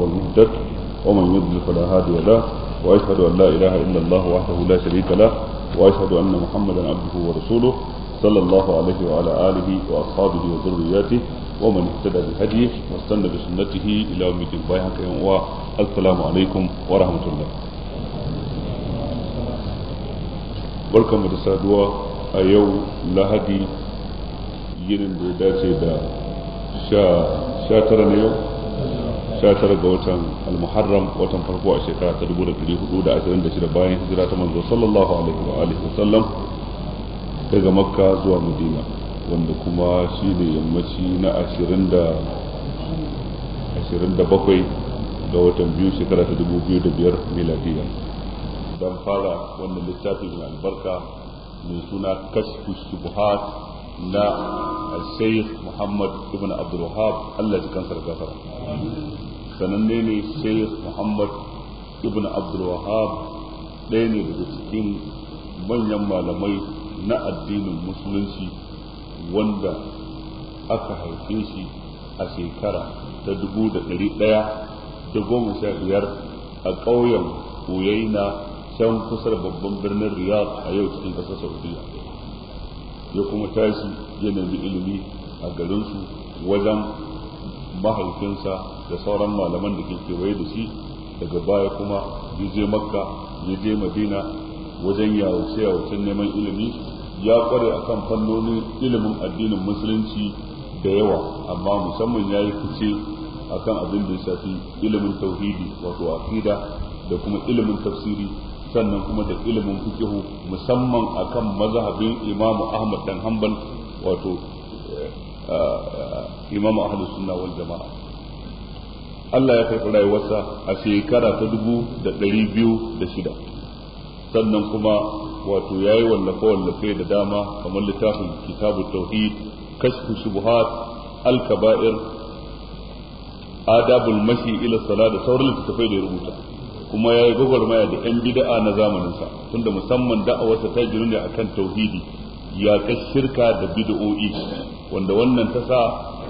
هو المهتد ومن يضلل فلا هادي له وأشهد أن لا إله إلا الله وحده لا شريك له وأشهد أن محمدا عبده ورسوله صلى الله عليه وعلى آله وأصحابه وذرياته ومن اهتدى بهديه واستنى بسنته إلى يوم الدين بايعك السلام عليكم ورحمة الله barkanmu da saduwa a yau lahadi yinin da ya dace da sha tara na yau sha tara ga watan almuharram watan farko a shekara ta dubu da ɗari hudu da ashirin da shida bayan hijira ta manzo sallallahu alaihi wa alihi wasallam daga makka zuwa madina wanda kuma shi ne yammaci na ashirin da ashirin da bakwai ga watan biyu shekara ta dubu biyu da biyar miladiya don fara wannan littafi mai albarka mai suna kashfu shubuhat na Sheikh Muhammad ibn Abdul Wahab Allah ji kansa da gafara sananne ne Sheikh Muhammad ibn Abdul Wahab ɗaya ne daga cikin manyan malamai na addinin musulunci wanda aka haife shi a shekara ta dubu da ɗari ɗaya da goma sha biyar a ƙauyen Uyaina can kusa da babban birnin Riyadh a yau cikin ƙasar Saudiya ya kuma tashi ya nemi ilimi a garinsu wajen mahaifinsa da sauran malaman da ke kewaye da shi daga baya kuma ya je makka ya je madina wajen yawace yawacen neman ilimi ya kware akan fannonin ilimin addinin musulunci da yawa amma musamman ya yi fice akan abin da ya shafi ilimin tauhidi wato aqida da kuma ilimin tafsiri sannan kuma da ilimin fikihu musamman akan mazhabin Imam Ahmad dan Hanbal wato Imam Ahlus Sunna wal Jama'a Allah ya karɓi rayuwarsa a shekara ta dubu da ɗari biyu da shida sannan kuma wato ya yi wallafe-wallafe da dama kamar littafin kitabu tauhid kashfu shubuhat al-kaba'ir adabul mashi ila sala da sauran littattafai da ya rubuta kuma ya yi gwagwarmaya da 'yan bida'a na zamaninsa tunda musamman da'awarsa ta ginu ne akan tauhidi ya kai shirka da bid'o'i wanda wannan ta sa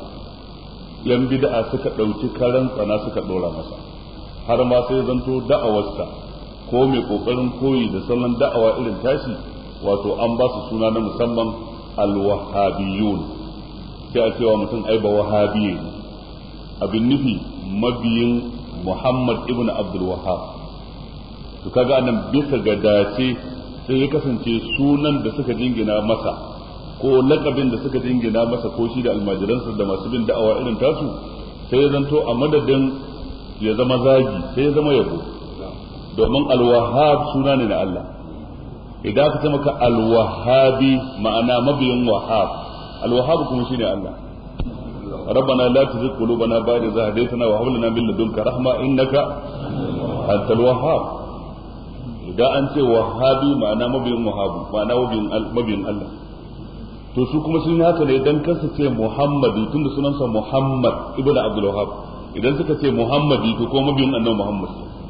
'yan bida'a suka ɗauki karan tsana suka ɗora masa har ma sai zanto da'awarsa ko mai ƙoƙarin koyi da salon da'awa irin tashi wato an ba su suna na musamman alwahabiyun sai a cewa mutum ai ba wahabiye abin nufi mabiyin Muhammad ibn Abdul Wahhab to kaga anan bisa ga dace sai ya kasance sunan da suka jingina masa ko lakabin da suka jingina masa ko shi da almajiransa da masu bin da'awa irin tasu sai ya zanto a madadin ya zama zagi sai ya zama yabo domin alwahab suna ne na Allah idan aka ce maka alwahabi ma'ana mabiyin wahab alwahab kuma shine Allah ربنا لا تزغ قلوبنا بعد إذ هديتنا وهب لنا من لدنك رحمة إنك أنت الوهاب إذا أنت وهابي معنى مبين وهاب معنى مبين الله to su kuma sun yi haka ne dan kansa ce Muhammadi tunda sunansa Muhammad ibnu Abdul Wahhab idan suka ce Muhammadi to kuma mabiyin annabi Muhammad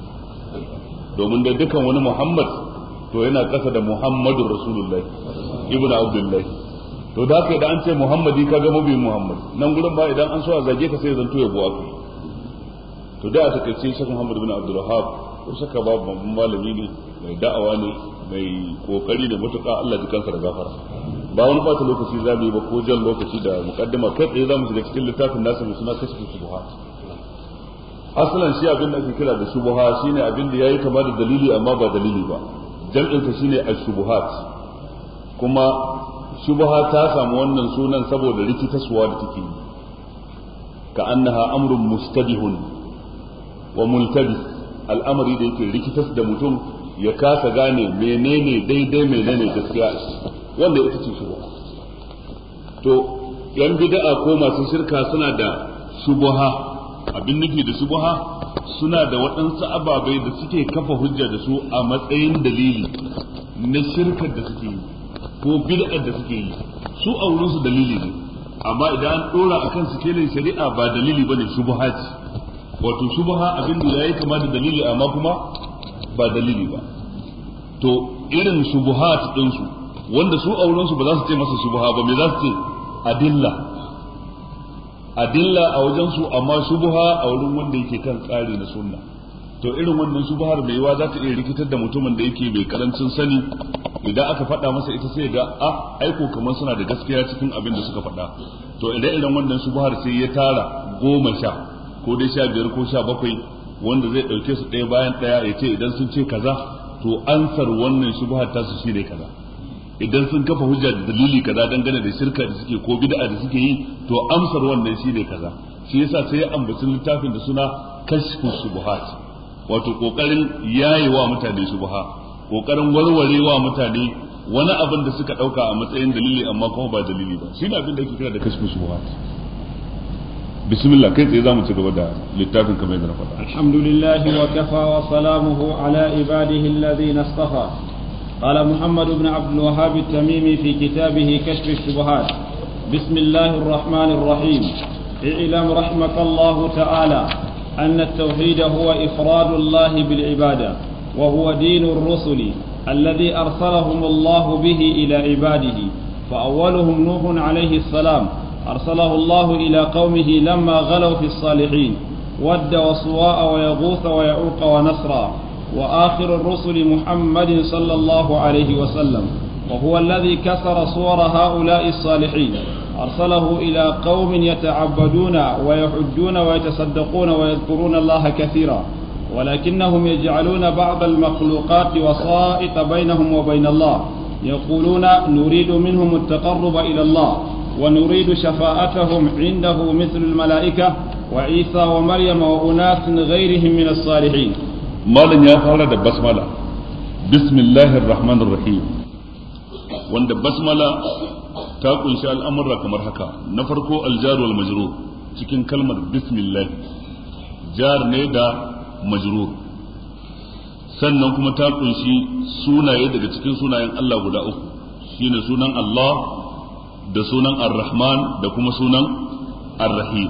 domin da dukan wani Muhammad to yana kasa da Muhammadur Rasulullahi ibnu Abdullahi to da haka idan an ce muhammadi ka ga mabiyin muhammad nan gurin ba idan an so a zage ka sai zanto ya buwa kai to da a takaice shek muhammad bin abdul wahab ko shaka ba babban malami ne mai da'awa ne mai kokari da mutuka Allah ji kansa da gafara ba wani bata lokaci za mu yi ba ko jan lokaci da mukaddima kai tsaye za mu shiga cikin littafin nasa mai suna kashfu shubuhat asalan shi abin da ake kira da shubuha shine abin da yayi kama da dalili amma ba dalili ba jam'in ta shine ash-shubuhat kuma shubha ta samu wannan sunan saboda rikitaswa da take yi ka annaha amrun mustabihun wa multabis al'amari da yake rikitas da mutum ya kasa gane menene daidai menene gaskiya wanda ita ce shubha to yan bid'a ko masu shirka suna da shubha abin nufi da shubha suna da waɗansu ababai da suke kafa hujja da su a matsayin dalili na shirkar da suke yi ko bid'ar da suke yi su a wurin su dalili ne amma idan an dora akan su kelin shari'a ba dalili bane shubha ce wato shubha abin da yayi kama da dalili amma kuma ba dalili ba to irin shubuhat din su wanda su a wurin su ba za su ce masa shubha ba me za su ce adilla adilla a wajen su amma shubha a wurin wanda yake kan tsari na sunna to irin wannan shubhar mai yiwa za ta iya rikitar da mutumin da yake mai karancin sani idan aka faɗa masa ita sai ga a aiko kamar suna da gaskiya cikin abin da suka faɗa to idan irin wannan shubhar sai ya tara goma sha ko dai sha biyar ko sha bakwai wanda zai ɗauke su ɗaya bayan ɗaya ya ce idan sun ce kaza to ansar wannan shubhar ta su shine kaza idan sun kafa hujja da dalili kaza dangane da shirka da suke ko bid'a da suke yi to amsar wannan shine kaza shi yasa sai ya ambaci littafin da suna kashfu shubuhat wato kokarin yayewa mutane shubha kokarin warwarewa mutane wani abin da suka dauka a matsayin dalili amma kuma ba dalili ba shine abin da ake kira da kashfu shubuhat bismillah kai tsaye zamu ci gaba da littafin kamar yadda na faɗa alhamdulillahi wa kafa wa salamuhu ala ibadihi alladhina istafa قال محمد بن عبد الوهاب التميمي في كتابه كشف الشبهات بسم الله الرحمن الرحيم اعلم رحمك الله تعالى أن التوحيد هو إفراد الله بالعبادة وهو دين الرسل الذي أرسلهم الله به إلى عباده فأولهم نوح عليه السلام أرسله الله إلى قومه لما غلوا في الصالحين ود وصواء ويغوث ويعوق ونسرا وآخر الرسل محمد صلى الله عليه وسلم وهو الذي كسر صور هؤلاء الصالحين أرسله إلى قوم يتعبدون ويحجون ويتصدقون ويذكرون الله كثيرا ولكنهم يجعلون بعض المخلوقات وسائط بينهم وبين الله يقولون نريد منهم التقرب إلى الله ونريد شفاعتهم عنده مثل الملائكة وعيسى ومريم وأناس غيرهم من الصالحين malam ya fara da basmala bismillahir rahmanir rahim wanda basmala ta kunshi al'amurra kamar haka na farko aljar wal majrur cikin kalmar bismillah jar ne da majrur sannan kuma ta kunshi sunaye daga cikin sunayen Allah guda uku shine sunan Allah da sunan ar-rahman da kuma sunan ar-rahim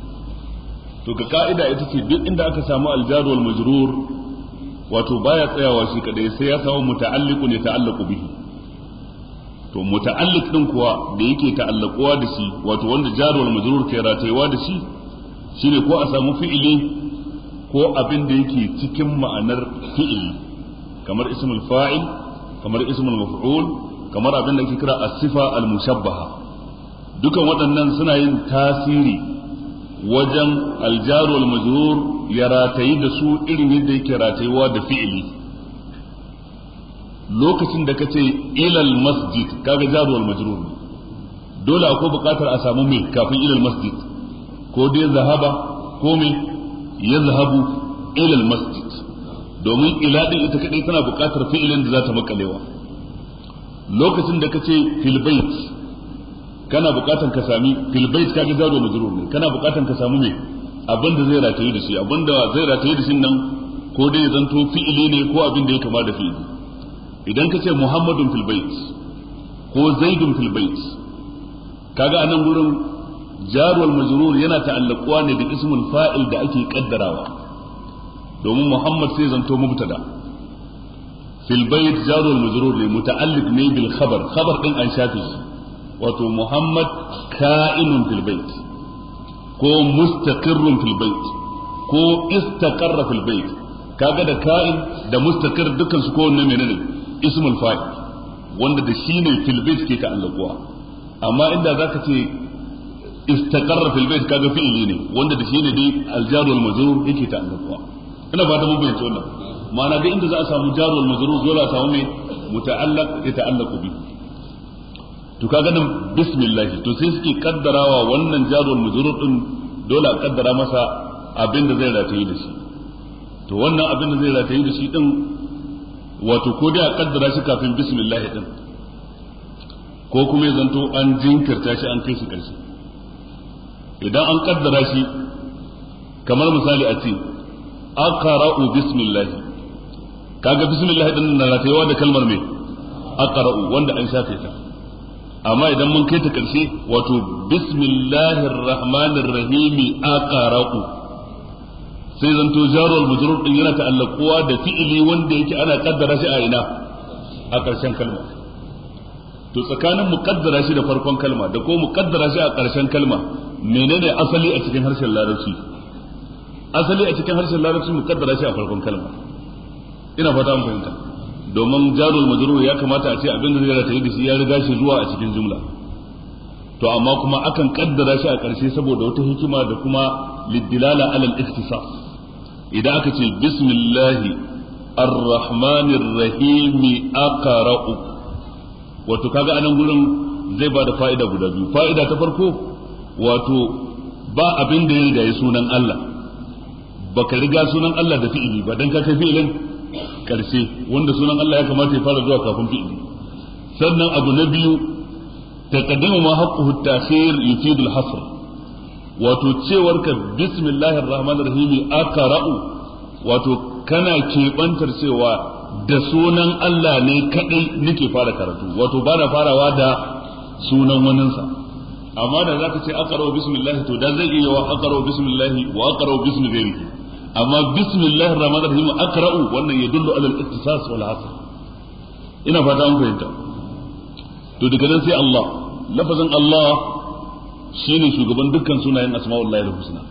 to ga ka'ida ita ce duk inda aka samu aljar wal majrur wato baya tsayawa shi kadai sai ya samu muta'alliqu ne ta'allaqu bihi to muta'alliq din kuwa da yake ta'allaquwa da shi wato wanda jar wal majrur ke ratayewa da shi shine ko a samu fi'ili ko abin da yake cikin ma'anar fi'ili kamar ismul fa'il kamar ismul maf'ul kamar abin da ake kira as-sifa al-mushabbaha dukan waɗannan suna yin tasiri wajen aljar wal majrur ya ratayi da su irin yadda yake ratayewa da fi'ili lokacin da kace ilal masjid kaga jar wal majrur ne dole akwai buƙatar a samu me kafin ilal masjid ko dai zahaba ko me yazhabu ilal masjid domin ila din ita kadai tana buƙatar fi'ilin da za ta makalewa lokacin da kace fil bait kana buƙatar ka sami fil bait kaga jar wal majrur ne kana buƙatar ka samu me abin da zai rataye da shi abin da zai rataye da shi nan ko dai zanto fi'ili ne ko abin da ya kama da fi'ili idan ka ce muhammadun fil bait ko zaidun fil bait kaga anan gurin jarwal majrur yana ta'allaquwa ne da ismul fa'il da ake kaddarawa domin muhammad sai zanto mubtada fil bait jarwal majrur ne muta'alliq ne bil khabar khabar din an shafe shi wato muhammad ka'inun fil bait ko mustaqirrun fil bait ko istaqarra fil bait kaga da ka'in da mustaqir dukkan su ko wanne menene ismul fa'il wanda da shi ne fil bait ke ta'allaquwa amma inda zaka ce istaqarra fil bait kaga fi'ili ne wanda da shi ne dai aljar wal majrur yake ta'allaquwa ina fata mun bayyana wannan ma'ana duk inda za a samu jar wal majrur dole a samu me muta'allaq ya ta'allaqu bi to kaga nan bismillah to sai suke kaddarawa wannan jar wal majrur din dole a kaddara masa abin da zai rataye da shi to wannan abin da zai rataye da shi din wato ko dai a kaddara shi kafin bismillah din ko kuma ya zanto an jinkirta shi an kai shi karshe idan an kaddara shi kamar misali a ce aqra'u bismillah kaga bismillah din na ratayewa da kalmar me aqra'u wanda an shafe ta amma idan mun kai ta karshe wato bismillahir rahmanir rahim aqra'u sai zanto jarul majrur din yana ta'allaquwa da fi'ili wanda yake ana kaddara shi a ina a ƙarshen kalma to tsakanin muqaddara shi da farkon kalma da ko muqaddara shi a ƙarshen kalma menene asali a cikin harshen larabci asali a cikin harshen larabci mukaddara shi a farkon kalma ina fata mun fahimta domin jarul majrur ya kamata a ce abin da zai rataye da shi ya riga shi zuwa a cikin jumla to amma kuma akan kaddara shi a ƙarshe saboda wata hikima da kuma liddilala alal ikhtisas idan aka ce bismillahi arrahmanir rahimi aqra'u wato kaga anan gurin zai ba da fa'ida guda biyu fa'ida ta farko wato ba abin da ya riga ya sunan Allah baka riga sunan Allah da fi'ili ba dan ka kai fi'ilin karshe wanda sunan Allah ya kamata ya fara zuwa kafin fi'ili sannan abu na biyu taqaddamu ma haqquhu at-ta'khir yufidu al-hasr wato cewar ka bismillahir rahmanir rahim aqra'u wato kana kebantar cewa da sunan Allah ne kadai nake fara karatu wato bana farawa da sunan waninsa amma da zaka ce aqra'u bismillah to da zai iya wa aqra'u bismillah wa aqra'u bismi ghairihi amma bismillahir rahmanir rahim aqra'u wannan yadullu ala al-ittisas wal hasr ina fata an fahimta to daga nan sai Allah lafazin Allah shine shugaban dukkan sunayen asma'ullahi husna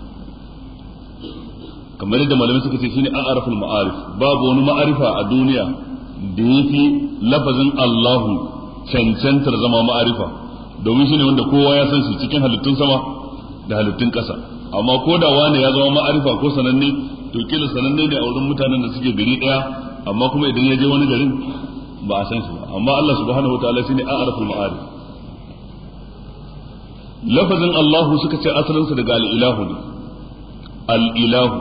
kamar yadda malamai suka ce shine a'raful ma'arif babu wani ma'arifa a duniya da yafi lafazin Allahu cancantar zama ma'arifa domin shine wanda kowa ya san shi cikin halittun sama da halittun ƙasa amma ko da wani ya zama ma'arifa ko sananne to kila sananne ne a wurin mutanen da suke gari daya amma kuma idan ya je wani garin ba a san shi ba amma Allah subhanahu wataala shine a'raful ma'arif lafazin Allahu suka ce asalinsa daga al-ilahu ne al-ilahu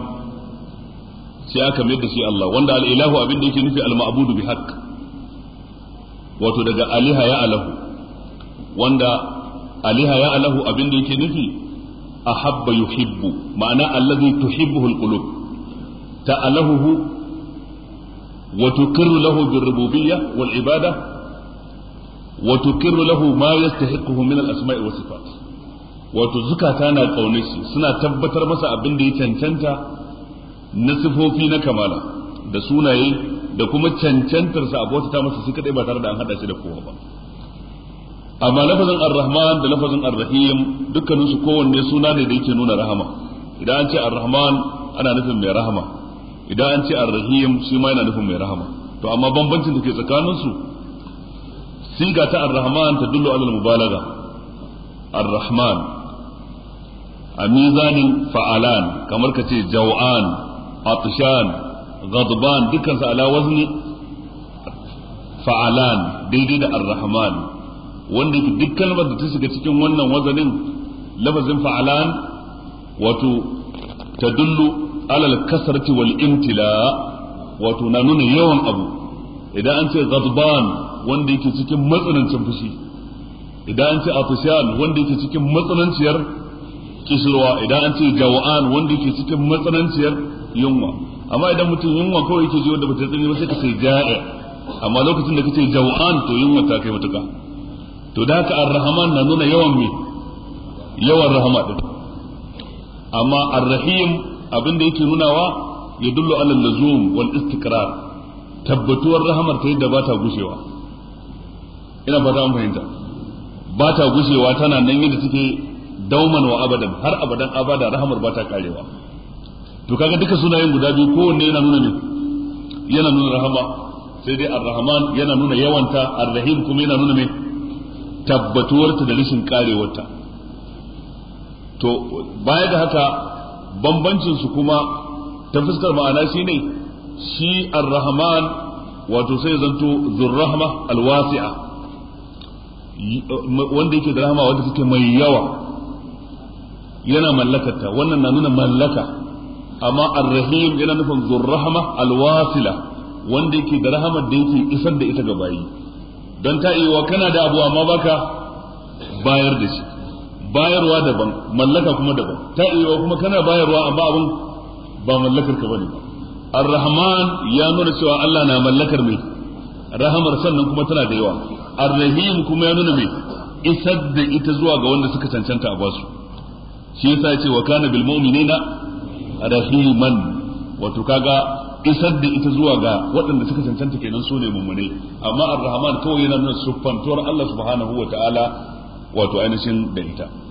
sai aka mai da shi Allah wanda al-ilahu abin da yake nufi al-ma'budu bi haqq wato daga aliha ya alahu wanda aliha ya alahu abin da yake nufi ahabba yuhibbu ma'ana allazi tuhibbuhu al-qulub ta'alahu wa tukirru lahu bir-rububiyyah wal-ibadah wa tukirru lahu ma yastahiquhu min al-asma'i was sifat wato zukata na kaunar shi suna tabbatar masa abin da ya cancanta na sifofi na kamala da sunaye da kuma cancantar sa abota ta masa shi kadai ba tare da an hada shi da kowa ba amma lafazin ar-rahman da lafazin ar-rahim dukkanin su kowanne suna ne da yake nuna rahama idan an ce ar-rahman ana nufin mai rahama idan an ce ar-rahim shi ma yana nufin mai rahama to amma bambancin da ke tsakanin su siga ta ar-rahman ta dullu alal mubalaga ar-rahman a mizanin fa'alan kamar ka ce jaw'an atshan ghadban dukkan su ala wazni fa'alan daidai da ar-rahman wanda yake duk kalmar da ta shiga cikin wannan wazanin lafazin fa'alan wato tadullu alal kasrati wal imtila wato na nuna yawan abu idan an ce ghadban wanda yake cikin matsanancin fushi idan an ce atshan wanda yake cikin matsananciyar kishirwa idan an ce jawa'an wanda yake cikin matsananciyar yunwa amma idan mutum yunwa kawai yake ji wanda bata tsini ba sai ka ce ja'i amma lokacin da kace jawa'an to yunwa ta kai matuka to da haka ar-rahman na nuna yawan me yawan rahama din amma ar-rahim abin da yake nunawa ya dullu ala lazum wal istiqrar tabbatuwar rahamar ta yadda ba ta gushewa ina fata an fahimta ba ta gushewa tana nan yadda take dauman wa abadan har abadan abada rahamar ba ta karewa to kaga duka sunayen guda biyu kowanne yana nuna ne yana nuna rahama sai dai ar-rahman yana nuna yawanta ar-rahim kuma yana nuna me tabbatuwarta da rashin karewarta to baya da haka bambancin su kuma ta fuskar ma'ana shine shi ar-rahman wato sai zanto zurrahma al-wasi'a wanda yake da rahama wanda take mai yawa yana mallakarta wannan na nuna mallaka amma ar-rahim yana nufin zurrahma al-wasila wanda yake da rahamar da yake isar da ita ga bayi don ta iya kana da abu amma baka bayar da shi bayarwa daban mallaka kuma daban ta iya kuma kana bayarwa amma abin ba mallakar ka bane ar-rahman ya nuna cewa Allah na mallakar mai rahamar sannan kuma tana da yawa ar-rahim kuma ya nuna mai isar da ita zuwa ga wanda suka cancanta a basu shi yasa ya ce wa kana bil mu'minina rahiman wato kaga isar da ita zuwa ga waɗanda suka cancanta kenan su ne mummune amma ar-rahman kawai yana nuna siffantuwar Allah subhanahu wa ta'ala wato ainihin da ita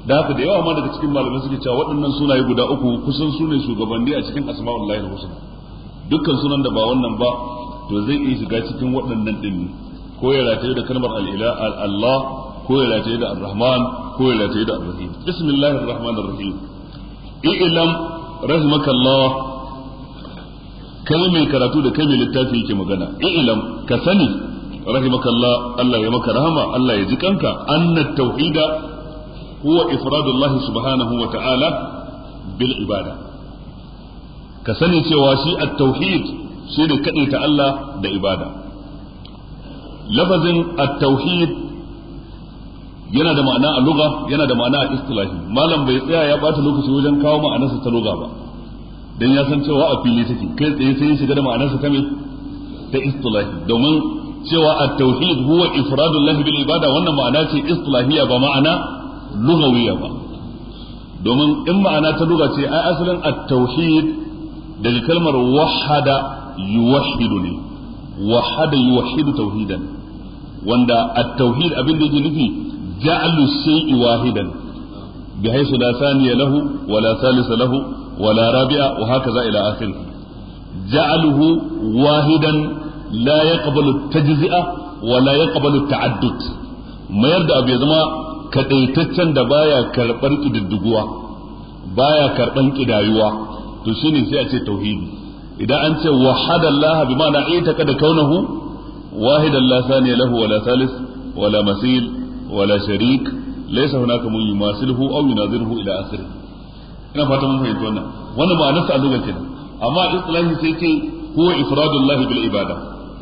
da haka da yawa ma daga cikin malamai suke cewa waɗannan sunaye guda uku kusan su ne shugabanni a cikin asma'ullahi husna dukkan sunan da ba wannan ba to zai iya shiga cikin waɗannan din ne ko ya rataye da kalmar al-ila Allah ko ya rataye da ar-rahman ko ya rataye da ar-rahim bismillahir rahmanir rahim i'lam rahimakallah kai mai karatu da kai mai littafi yake magana i'lam ka sani rahimakallah Allah ya maka rahama Allah ya ji kanka anna tauhida huwa ifradullah subhanahu wa ta'ala bil ibada ka sani cewa shi at-tauhid shi ne kadaita Allah da ibada lafazin at-tauhid yana da ma'ana a lugha yana da ma'ana a istilahi malam bai tsaya ya bata lokaci wajen kawo ma'anarsa ta lugha ba dan ya san cewa a fili take kai tsaye sai ya shiga da ma'anarsa ta me ta istilahi domin cewa at-tauhid huwa ifradullahi bil ibada wannan ma'ana ce istilahiya ba ma'ana lugawiyya ba domin in ma'ana ta lugha ce ai asalin at-tauhid daga kalmar wahada yuwahhidu ne wahada yuwahhidu tauhidan wanda at-tauhid abin da yake nufi ja'alu shay'i wahidan بحيث لا ثاني له ولا ثالث له ولا رابع وهكذا إلى آخره جعله واحدا لا يقبل التجزئة ولا يقبل التعدد ما يرد أبي زما كديتتشن da baya karɓar ƙididduguwa baya karɓar ƙidayuwa to shine sai a ce tauhidi idan an ce wahada Allah bi ma'ana ita kada kaunahu wahidan la thaniya lahu wala thalith wala masil wala sharik laysa hunaka mun yumasiluhu aw yunaziruhu ila akhirih ina fata mun fahimci wannan wannan ma'anarsa a lugar kenan amma islahi sai ce huwa ifradullah bil ibada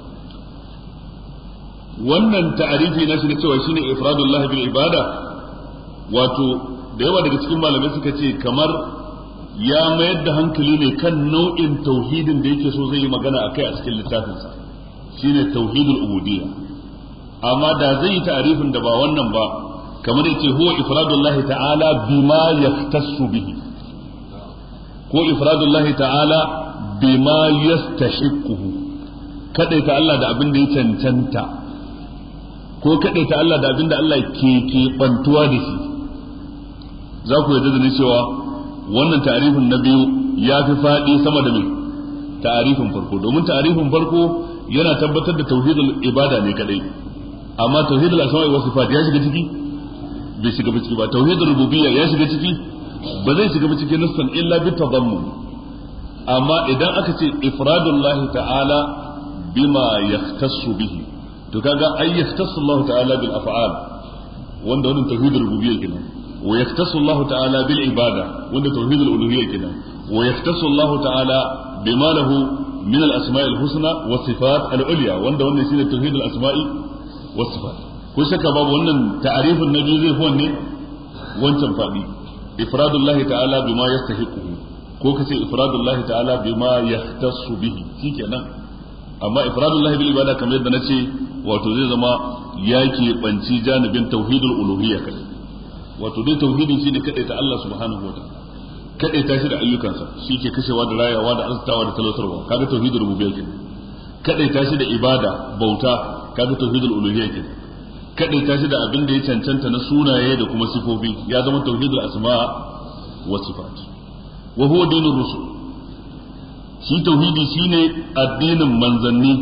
wannan ta'arifi na shi ne cewa shine ifradullah bil ibada wato da yawa daga cikin malamai suka ce kamar ya mayar da hankali ne kan nau'in tauhidin da yake so zai yi magana akai a cikin littafinsa shine tauhidul ubudiyya amma da zai yi ta'arifin da ba wannan ba kamar yace huwa ifradullahi ta'ala bima yaftassu bihi ko ifradullahi ta'ala bima yastahiquhu kadaita Allah da abin da ya cancanta ko kadaita Allah da abin da Allah ke ke bantuwa da shi za ku yarda da ni cewa wannan ta'arifin na biyu ya fi faɗi sama da mai ta'arifin farko domin ta'arifin farko yana tabbatar da tauhidul ibada ne kadai amma tauhidul asma'i wa sifat ya shiga ciki bai shiga ba ciki ba tauhidul rububiyya ya shiga ciki ba zai shiga ba cikin nassan illa bi tadammun amma idan aka ce ifradullah ta'ala bima yahtassu bihi to kaga ay yahtassu Allah ta'ala bil af'al wanda wannan tauhidul rububiyya kenan wa yahtassu Allah ta'ala bil ibada wanda tauhidul uluhiyya kenan wa yahtassu Allah ta'ala bima lahu min al asma'i al husna wa sifat al ulya wanda wannan shine tauhidul asma'i was sifat ko shakka babu wannan ta'arifin na biyu zai fi wanne wancan faɗi ifradullah ta'ala bima yastahiquhu ko kace ifradullah ta'ala bima yahtassu bihi shikenan amma ifradullah bil ibada kamar yadda nace wato zai zama yake banci janibin tauhidul uluhiyya kai wato dai tauhidin shine kadai ta Allah subhanahu wa ta'ala kadai ta shi da ayyukansa shi ke kashewa da rayawa da arzutawa da talautarwa kaga tauhidul rububiyya kenan kadai ta shi da ibada bauta kaga tauhidul uluhiyya kenan kadai ta shi da abin da ya cancanta na sunaye da kuma sifofi ya zama tauhidul asma wa sifat wa huwa dinur rusul shi tauhidi shine addinin manzanni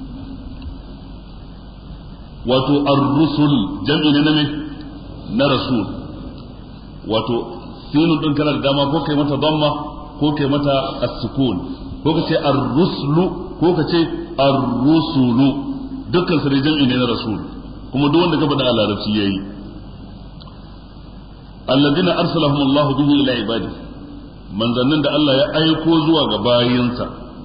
wato ar-rusul jam'i ne na me na rasul wato sinun din kana da dama ko kai mata damma ko kai mata as-sukun ko ka ce ar-ruslu ko ka ce ar-rusulu dukkan su jam'i ne na rasul kuma duk wanda ka faɗa a larabci yayi alladina arsalahum Allah bihi ila ibadi manzannin da Allah ya aiko zuwa ga bayinsa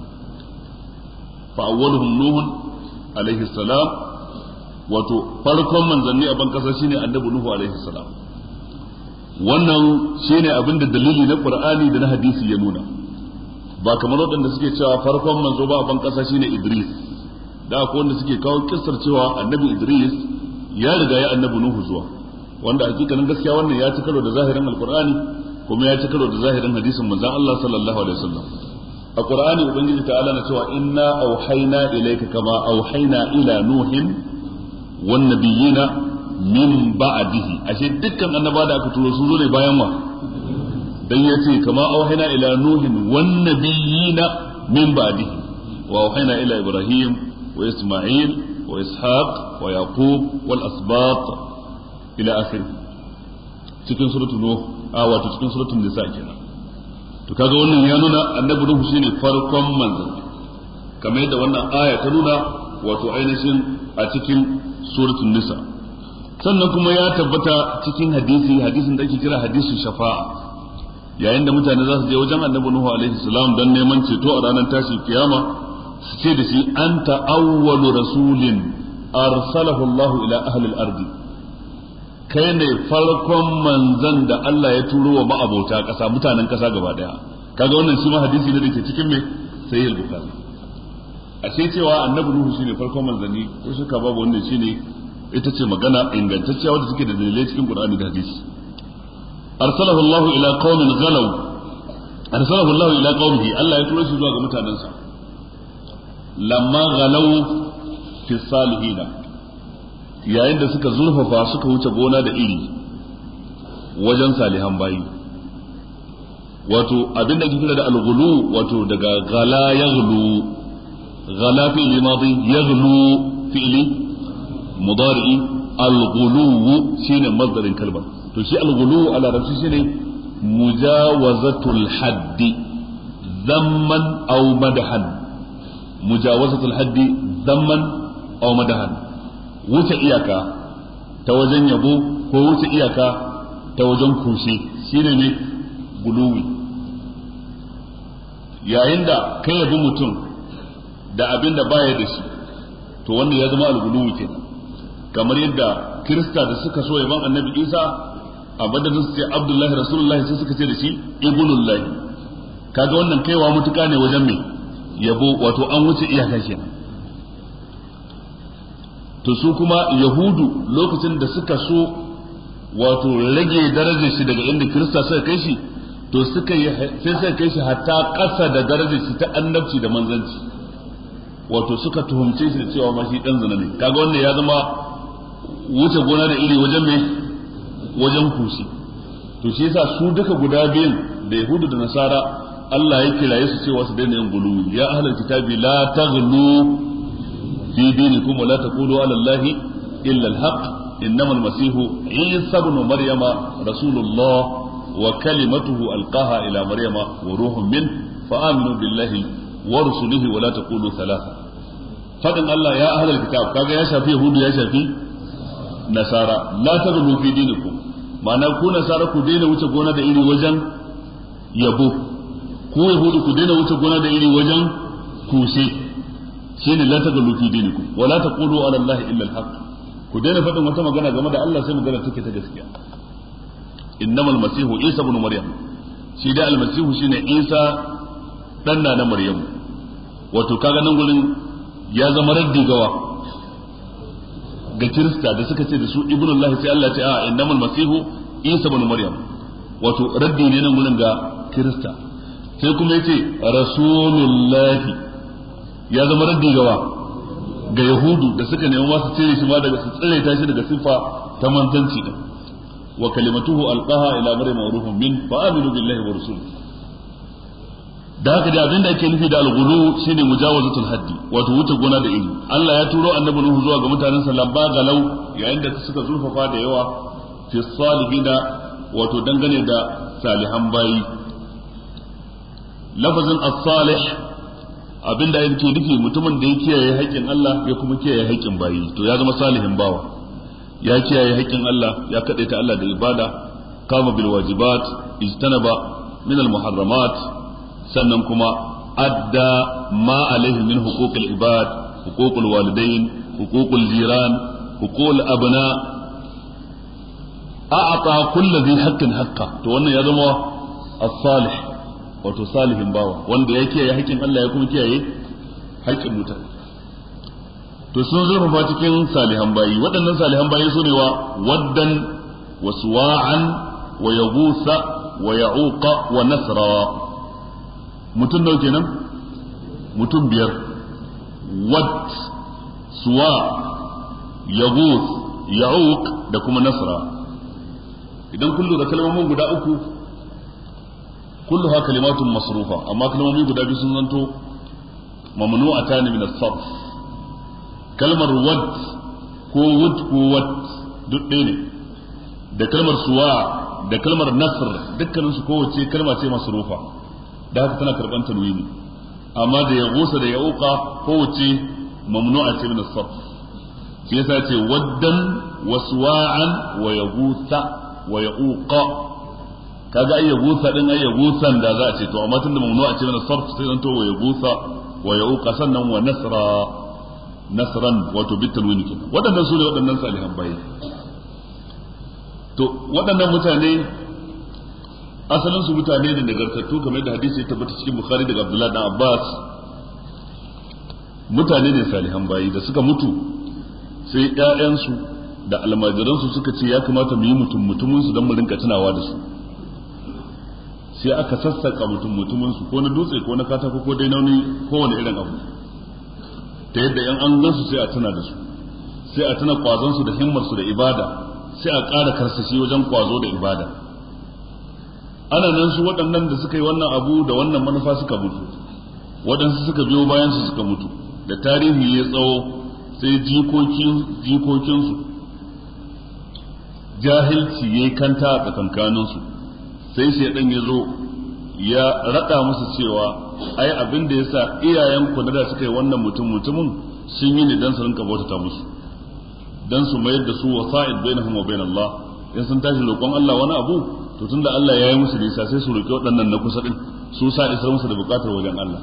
fa awwaluhum nuh alaihi salam wato farkon manzanni a ban kasa shine annabi nuhu alaihi salam wannan shine abin da dalili na qur'ani da na hadisi ya nuna ba kamar waɗanda suke cewa farkon manzo ba a ban kasa shine idris da akwai wanda suke kawo kissar cewa annabi idris ya riga ya annabi nuhu zuwa wanda hakikanin gaskiya wannan ya ci karo da zahirin alqur'ani kuma ya ci karo da zahirin hadisin manzon Allah sallallahu alaihi wasallam a qur'ani ubangiji ta'ala na cewa inna auhayna ilayka kama auhayna ila nuhin wan nabiyina min ba'dihi ashe dukkan annaba da aka turo sun zo ne bayan wa dan yace kama auhayna ila nuhin wan nabiyina min ba'dihi wa auhayna ila ibrahim wa isma'il wa ishaq wa yaqub wal asbaq ila akhirih cikin suratul nuh a wato cikin suratul nisa kenan to kaga wannan ya nuna annabi nuhu shine farkon manzon kamar yadda wannan aya ta nuna wato ainihin a cikin suratul nisa sannan kuma ya tabbata cikin hadisi hadisin da ake kira hadisin shafa'a yayin da mutane za su je wajen annabi nuhu alaihi salam don neman ceto a ranar tashin kiyama su ce da shi anta awwalu rasulin arsalahu Allah ila ahli al-ardi kai ne farkon manzan da Allah ya turo wa ma'abota ƙasa mutanen ƙasa gaba daya kaga wannan shi ma hadisi ne da ke cikin me sahih al-bukhari ashe cewa annabi nuhu shine farkon manzanni ko shaka babu wannan shine ita ce magana ingantacciya wadda take da dalilai cikin qur'ani da hadisi arsalahu Allah ila qaumin ghalaw arsalahu Allah ila qaumihi Allah ya turo shi zuwa ga mutanensa lamma ghalaw fi salihina yayin da suka zurfafa suka wuce gona da iri wajen salihan bayi wato abin da kira da alghulu wato daga ghala yaghlu ghala fi'li madi yaghlu fi'li mudari alghulu shine masdarin kalmar to shi alghulu ala rasul shine mujawazatul haddi zamman aw madahan mujawazatul haddi zamman aw madahan wuce iyaka ta wajen yabo ko wuce iyaka ta wajen kushe shine ne guluwi yayin da ka yabi mutum da abin da baya da shi to wannan ya zama alguluwi kenan kamar yadda kirista da suka so yaban annabi isa a madadin su ce abdullahi rasulullahi sai suka ce da shi ibnullahi kaga wannan kaiwa mutuka ne wajen me yabo wato an wuce iyaka kenan to su kuma yahudu lokacin da suka so wato rage darajar shi daga inda kirista suka kai shi to suka yi sai suka kai shi hatta ƙasa da darajar shi ta annabci da manzanci wato suka tuhumce shi da cewa ma shi dan zina ne kaga wannan ya zama wuce gona da iri wajen me wajen kushi to shi yasa su duka guda biyun da yahudu da nasara Allah ya kiraye su cewa su daina yin guluwi ya ahlul kitabi la taghlu في دينكم ولا تقولوا على الله إلا الحق إنما المسيح عيسى بن مريم رسول الله وكلمته ألقاها إلى مريم وروح منه فآمنوا بالله ورسله ولا تقولوا ثلاثة فقال الله يا أهل الكتاب كاga ya shafi yahudu ya shafi nasara la taghlu fi dinikum ma'ana ku nasara ku daina wuce gona da iri wajen yabo ku yahudu ku daina wuce gona da iri wajen kushe shine la tagalu fi dinikum wa la taqulu ala allahi illa alhaq ku daina faɗin wata magana game da Allah sai magana take ta gaskiya innamal masihu isa ibn maryam shi da almasihu shine isa dan na maryam wato kaga nan gurin ya zama raddi gawa ga kirista da suka ce da su ibnullahi sai Allah ya ce a innamal masihu isa ibn maryam wato raddi ne nan gurin ga kirista sai kuma yace rasulullahi ya zama raddi gawa ga yahudu da suka nemi masu cire shi ma daga su tsire ta shi daga sifa ta manzanci din wa kalimatuhu alqaha ila maryam wa ruhun min fa aminu billahi wa rasul da haka da abin da ake nufi da al-ghulu shine mujawazatul haddi wato wuce gona da iri Allah ya turo annabi Nuhu zuwa ga mutanen sa labba galau yayin da suka zurfafa da yawa fi salihina wato dangane da salihan bayi lafazin as-salih abinda yake nufi mutumin da ya kiyaye haƙƙin Allah ya kuma kiyaye haƙƙin bayi to ya zama salihin bawa ya kiyaye haƙƙin Allah ya kadaita Allah da ibada kama bil wajibat ijtanaba min al muharramat sannan kuma adda ma alaihi min huquqil ibad huququl walidain huququl jiran huququl abna a'ata kulli dhi haqqin haqqa to wannan ya zama as-salih wato salihin bawa wanda ya kiyaye haƙƙin Allah ya kuma kiyaye haƙƙin mutane to sun zurfafa cikin salihan bayi waɗannan salihan bayi su ne wa waddan wa suwa'an wa yagusa wa ya'uqa wa nasra mutum nawa kenan mutum biyar wad suwa yagus ya'uq da kuma nasra idan kun lura kalmomin guda uku kulluha kalimatun masrufa amma kalmomi guda biyu sun zanto mamnu'atan min as-sarf kalmar wad ko wud ko wad duk ɗaya ne da kalmar suwa da kalmar nasr dukkanin su kowace kalma ce masrufa da haka tana karban tanwini amma da ya gusa da ya uka kowace mamnu'a ce min as-sarf shi yasa ce waddan wa suwa'an wa yaghutha wa yauqa kaga ai yaghutha din ai yaghusan da za a ce to amma tunda mamnu'a ce min as-sarf sai zanto wa yaghutha wa yauqa sannan wa nasra nasran wato bitanwini kenan waɗannan su ne waɗannan salihan bayi to waɗannan mutane asalin su mutane ne nagartattu kamar da hadisi ya tabbata cikin bukhari daga abdullahi dan abbas mutane ne salihan bayi da suka mutu sai ƴaƴansu da almajiransu suka ce ya kamata mu yi mutum mutumin su don mu rinka tunawa da su sai aka sassaka mutum mutumin su ko na dutse ko na katako ko dai nauni kowane irin abu ta yadda yan an gansu sai a tuna da su sai a tuna kwazon su da himmar su da ibada sai a ƙara karsashi wajen kwazo da ibada ana nan su waɗannan da suka yi wannan abu da wannan manufa suka mutu waɗansu suka biyo bayan su suka mutu da tarihi ya tsawo sai jikokin jikokinsu jahilci ya kanta a tsakankaninsu sai shaidan ya zo ya raɗa musu cewa ai abin da ya sa iyayen ku da suka yi wannan mutum mutumin sun yi ne don su rinka bautata musu dan su mayar da su wasa'id bainahum wa bain Allah in sun tashi roƙon Allah wani abu to tunda Allah ya yi musu nisa sai su roƙi waɗannan na kusa din su sa isar musu da buƙatar wajen Allah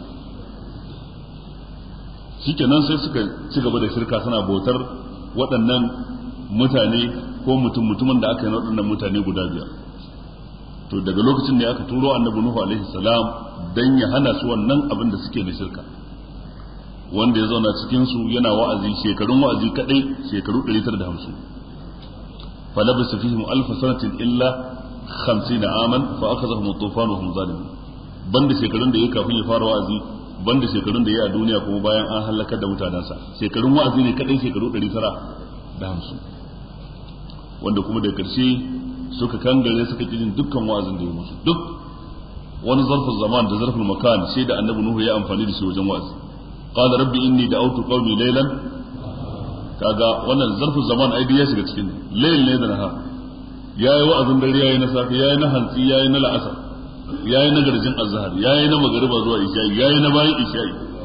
shikenan sai suka ci gaba da shirka suna bautar waɗannan mutane ko mutum mutumin da aka yi waɗannan mutane guda biyar to daga lokacin ne aka turo annabi Nuhu alaihi salam dan ya hana su wannan abin da suke na shirka wanda ya zauna cikin su yana wa'azi shekarun wa'azi kadai shekaru 950 falabisa fihim alf sanatin illa 50 aman fa akhadhahum at-tufan wa hum zalimun banda shekarun da yake kafin ya fara wa'azi banda shekarun da yake a duniya kuma bayan an halakar da mutanansa shekarun wa'azi ne kadai shekaru 950 wanda kuma da karshe suka kangare suka kijin dukkan wa'azin da ya musu duk wani zarfin zaman da zarfin makan sai da annabi nuhu ya amfani da shi wajen wa'azi qala rabbi inni da'awtu qaumi laylan kaga wannan zarfin zaman ai ya shiga cikin layl ne da nahar yayi wa'azin dare yayi na safi yayi na hantsi yayi na la'asar yayi na garjin azhar yayi na magriba zuwa isha yayi na bayan isha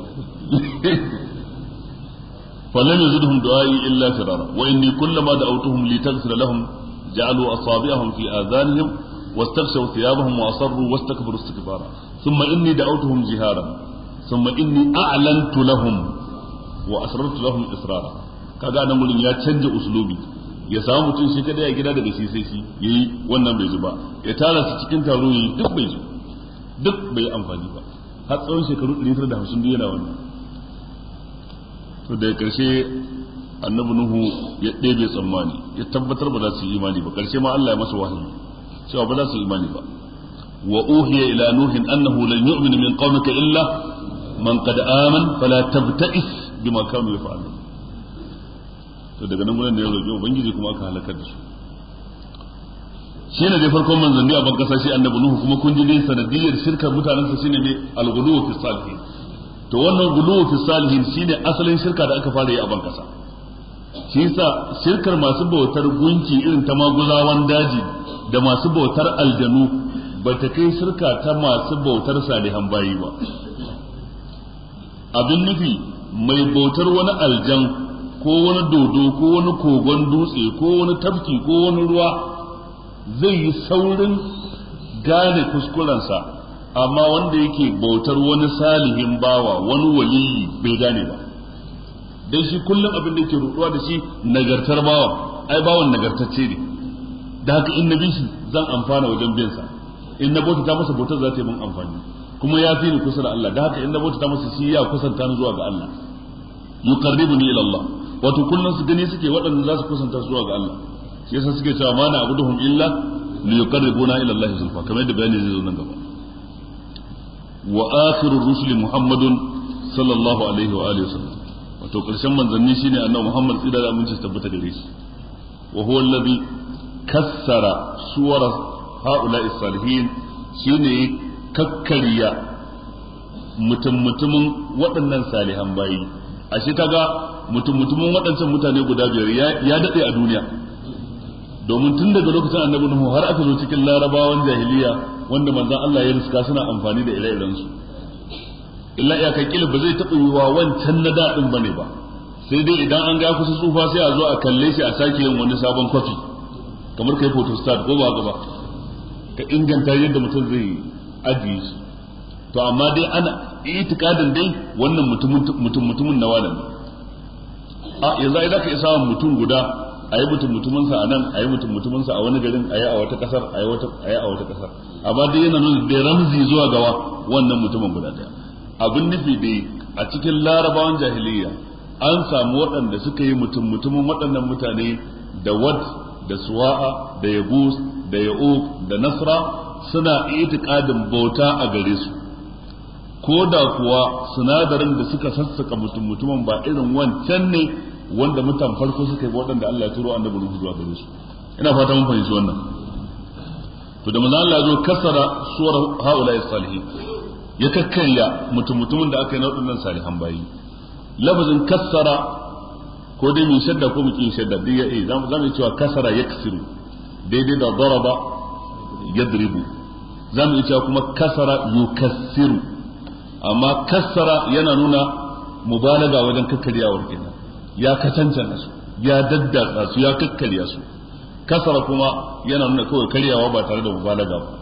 فلم يزدهم دعائي إلا فرارا وإني كلما دعوتهم لتغفر لهم جعلوا أصابعهم في آذانهم واستغشوا ثيابهم وأصروا واستكبروا استكبارا ثم إني دعوتهم جهارا ثم إني أعلنت لهم وأسررت لهم إسرارا kaga nan gurin ya canja uslubi ya samu mutum shi kada ya gida daga shi sai shi yayi wannan bai ji ba ya tara su cikin taro yayi duk bai ji duk bai amfani ba har tsawon shekaru 150 duk yana wannan to daga karshe annabi nuhu ya ɗebe tsammani ya tabbatar ba za su yi imani ba karshe ma Allah ya masa wahayi cewa ba za su yi imani ba wa uhiya ila nuhin annahu lan yu'min min qaumika illa man qad aman fala tabta'is bima kanu yaf'alun to daga nan gurin ne ya roƙi ubangiji kuma aka halakar da su shine dai farkon manzanni a ban kasa shi annabi nuhu kuma kun ji ne sanadiyar shirkar mutanen sa shine ne al-ghuluw fi salihin to wannan ghuluw fi salihin shine asalin shirka da aka fara yi a ban kasa shi yasa shirkar masu bautar gunki irin ta maguzawan daji da masu bautar aljanu ba ta kai shirka ta masu bautar salihan bayi ba abin nufi mai bautar wani aljan ko wani dodo ko wani kogon dutse ko wani tafki ko wani ruwa zai yi saurin gane kuskurensa amma wanda yake bautar wani salihin bawa wani waliyi bai gane ba dan shi kullum abin da yake ruɗuwa da shi nagartar bawa ai bawan nagartacce ne da haka in na bi shi zan amfana wajen bin sa in na bauta masa bautar za ta yi min amfani kuma ya fi ni kusa da Allah da haka in na bauta masa shi ya kusanta ni zuwa ga Allah yuqarribuni ila Allah wato kullum su gani suke waɗanda za su kusanta zuwa ga Allah shi yasa suke cewa ma na abuduhum illa li yuqarribuna ila Allah zulfa kamar yadda bayani zai zo nan gaba wa akhirur rusuli muhammadun sallallahu alaihi wa alihi wasallam wato karshen manzanni shine annabi muhammad tsira da aminci tabbata gare shi wa huwa alladhi kassara suwara haula'i salihin shine kakkarya mutum mutumin waɗannan salihan bayi ashe kaga mutum mutumin waɗancan mutane guda biyar ya daɗe a duniya domin tun daga lokacin annabi Nuhu har aka zo cikin larabawan jahiliya wanda manzon Allah ya riska suna amfani da ire-iren su illa iyaka kila ba zai taɓa yiwa wancan na daɗin bane ba sai dai idan an ga kusa tsufa sai a zo a kalle shi a sake yin wani sabon kwafi kamar kai photostat ko ba gaba ka inganta yadda mutum zai ajiye shi to amma dai ana itikadin dai wannan mutum mutumin na wani a yanzu ai zaka isa mutum guda a yi mutum mutuminsa a nan a yi mutum mutuminsa a wani garin a yi a wata kasar a yi a wata kasar amma dai yana nuna da ramzi zuwa gawa wannan mutumin guda daya abin nufi dai a cikin larabawan jahiliya an samu waɗanda suka yi mutum mutumin waɗannan mutane da wad da suwa'a da yabus da ya'uq da nasra suna itikadin bauta a gare su ko da kuwa sinadarin da suka sassaka mutum mutumin ba irin wancan ne wanda mutan farko suka yi waɗanda Allah ya turo annabi Nuhu zuwa gare su ina fata mun fahimci wannan to da manzo Allah ya zo kasara suwar haula'i salihin ya kakkarya mutum mutumin da aka yi na waɗannan salihan bayi lafazin kassara ko dai mu shadda ko mu ki shadda dai ya eh zamu zamu cewa kasara yaksiru daidai da daraba yadribu zamu iya cewa kuma kasara yukassiru amma kassara yana nuna mubalaga wajen kakkaryawar kenan ya kacancana su ya daddatsa su ya kakkarya su kasara kuma yana nuna kawai karyawa ba tare da mubalaga ba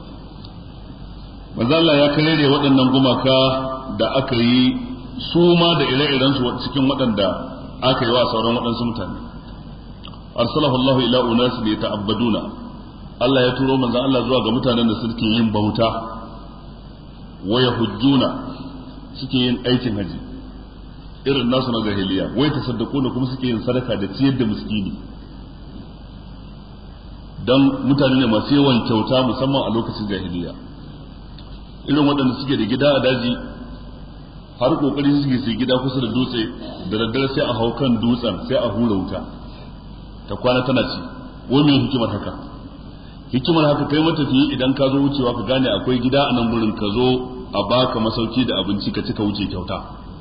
manzo Allah ya karere waɗannan gumaka da aka yi su ma da ire-iren su cikin waɗanda aka yi wa sauran waɗansu mutane arsalahu Allah ila unas li ta'abbaduna Allah ya turo manzo Allah zuwa ga mutanen da suke yin bauta wa yahujjuna suke yin aikin haji irin nasu na jahiliya wai tasaddaquna kuma suke yin sadaka da ciyar da miskini dan mutane ne masu yawan kyauta musamman a lokacin jahiliya irin waɗanda suke da gida a daji har kokari suke su gida kusa da dutse da daddare sai a hau kan dutsen sai a hura wuta ta kwana tana ci wai me hikimar haka hikimar haka kai matafiyi idan ka zo wucewa ka gane akwai gida a nan gurin ka zo a baka masauki da abinci ka cika wuce kyauta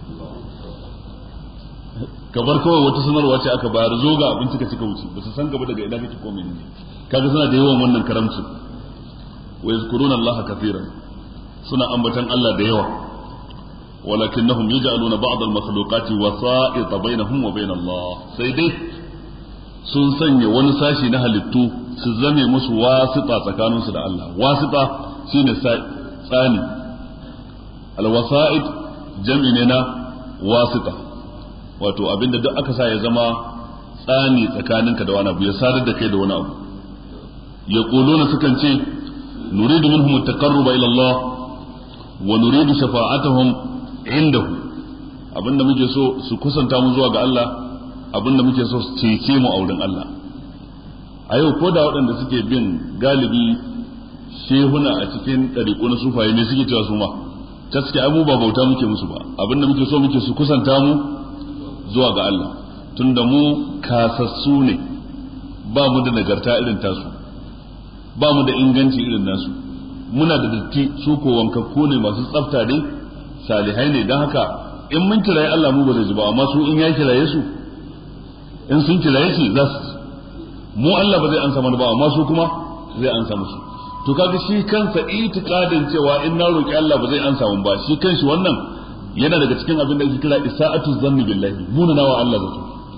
ka bar kawai wata sanarwa ce aka bayar zo ga abinci ka cika wuce ba su san gaba daga ina kake ko menene kaga suna da yawan wannan karamcin wa yazkuruna Allah kathiran suna ambatan Allah da yawa walakinnahum yaj'aluna ba'd al-makhluqati wasa'ita bainahum wa bain Allah sai dai sun sanya wani sashi na halittu su zame musu wasita tsakaninsu da Allah wasita shine tsani al-wasa'id jam'i ne na wasita wato abinda duk aka sa ya zama tsani tsakaninka da wani abu ya sadar da kai da wani abu yaquluna sukan ce nuridu minhum at-taqarruba ila Allah wa nuridu shafa'atuhum indahu abinda muke so su kusanta mu zuwa ga Allah abinda muke so su cece mu a wurin Allah a yau ko da waɗanda suke bin galibi shehuna a cikin ɗariƙo na sufaye ne suke cewa su ma ta suke abu ba bauta muke musu ba abinda muke so muke su kusanta mu zuwa ga Allah tunda mu kasassu ne ba mu da nagarta irin tasu ba mu da inganci irin nasu muna da datti su ko wankakku ne masu tsafta dai salihai ne don haka in mun kiraye Allah mu ba zai ji ba amma su in ya kiraye su in sun kiraye shi za su mu Allah ba zai ansa mana ba amma su kuma zai ansa musu to kaga shi kansa itikadin cewa in na roki Allah ba zai ansa mun ba shi kanshi wannan yana daga cikin abin da ake kira isa'atu zanni billahi muna nawa Allah zato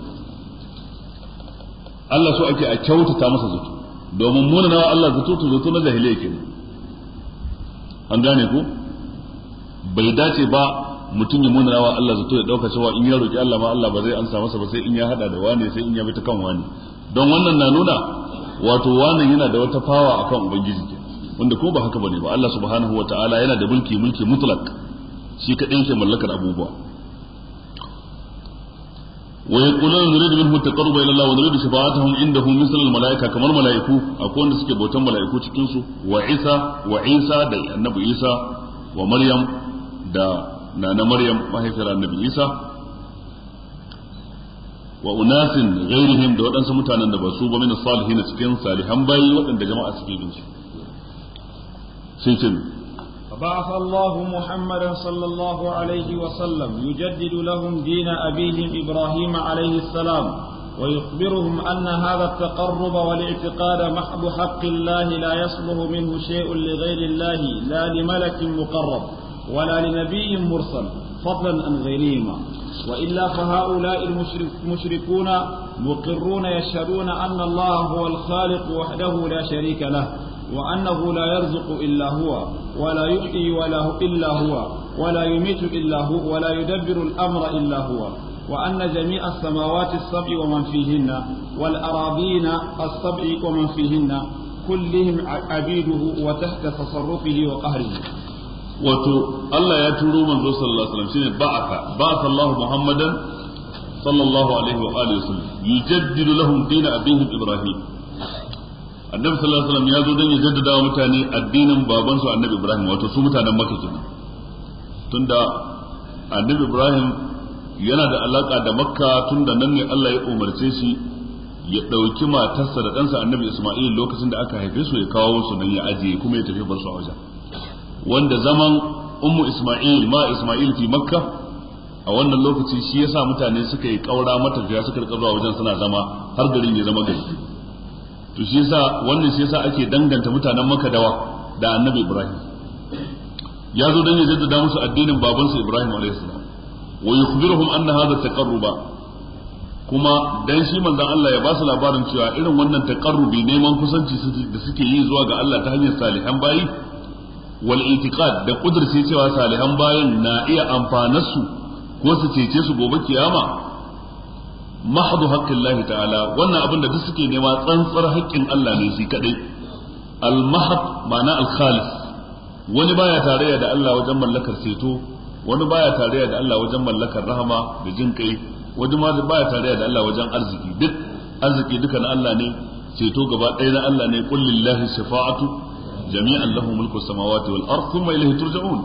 Allah so ake a kyautata masa zato domin muna nawa Allah zato to zato na jahiliya kenan an gane ko bai dace ba mutum ya muna nawa Allah zato ya dauka cewa in ya roki Allah ma Allah ba zai ansa masa ba sai in ya hada da wani sai in ya bi ta kan wani don wannan na nuna wato wannan yana da wata fawa akan ubangiji ke wanda ko ba haka bane ba Allah subhanahu wataala yana da mulki mulki mutlak shi kadai yake mallakar abubuwa wa yaquluna nuridu minhu taqarruba ila Allah wa nuridu shafa'atuhum indahu misal al malaika kamar malaiku akwai wanda suke bautan malaiku cikin su wa Isa wa Isa da annabi Isa wa Maryam da nana Maryam mahaifiyar annabi Isa wa unasin ghairihim da waɗansu mutanen da ba su ba min salihin cikin salihan bayi waɗanda jama'a suke bin su sai ce فبعث الله محمدا صلى الله عليه وسلم يجدد لهم دين أبيهم إبراهيم عليه السلام ويخبرهم أن هذا التقرب والاعتقاد محض حق الله لا يصلح منه شيء لغير الله لا لملك مقرب ولا لنبي مرسل فضلا عن غيرهما وإلا فهؤلاء المشركون مقرون يشهدون أن الله هو الخالق وحده لا شريك له وأنه لا يرزق إلا هو ولا يحيي ولا إلا هو ولا يميت إلا هو ولا يدبر الأمر إلا هو وأن جميع السماوات السبع ومن فيهن والأراضين السبع ومن فيهن كلهم عبيده وتحت تصرفه وقهره wato Allah ya turo manzo sallallahu alaihi wasallam shine ba'atha ba'atha Allah Muhammadan sallallahu alaihi wa alihi wasallam yujaddidu lahum din abihim Ibrahim Annabi sallallahu alaihi wasallam ya zo don ya jaddada wa mutane addinin baban su Annabi Ibrahim wato su mutanen Makka kenan tunda Annabi Ibrahim yana da alaka da Makka tunda nan ne Allah ya umarce shi ya ɗauki matarsa da ɗansa Annabi Isma'il lokacin da aka haife su ya kawo su nan ya ajiye kuma ya tafi bar su a wajen wanda zaman ummu Ismail ma Ismail fi Makka a wannan lokaci shi yasa mutane suka yi kaura matafiya suka rika zuwa wajen suna zama har garin ya zama gari to shi yasa wannan shi yasa ake danganta mutanen Makka dawa da Annabi Ibrahim ya zo dan ya jaddada musu addinin babansa Ibrahim alaihi salam wa yukhbiruhum anna hadha taqarruba kuma dan shi manzon Allah ya ba su labarin cewa irin wannan taqarrubi neman kusanci da suke yi zuwa ga Allah ta hanyar salihan bayi wal itiqad da kudurce cewa salihan bayan na iya amfanarsu ko su cece su gobe kiyama mahdu haqqillahi ta'ala wannan abin da duk suke nema tsantsar haƙƙin Allah ne shi kadai al mahd ma'ana al khalis wani baya tarayya da Allah wajen mallakar ceto wani baya tarayya da Allah wajen mallakar rahama da jin kai wani ma baya tarayya da Allah wajen arziki duk arziki duka na Allah ne ceto gaba ɗaya na Allah ne qul lillahi shafa'atu جميعا له ملك السماوات والارض ثم اليه ترجعون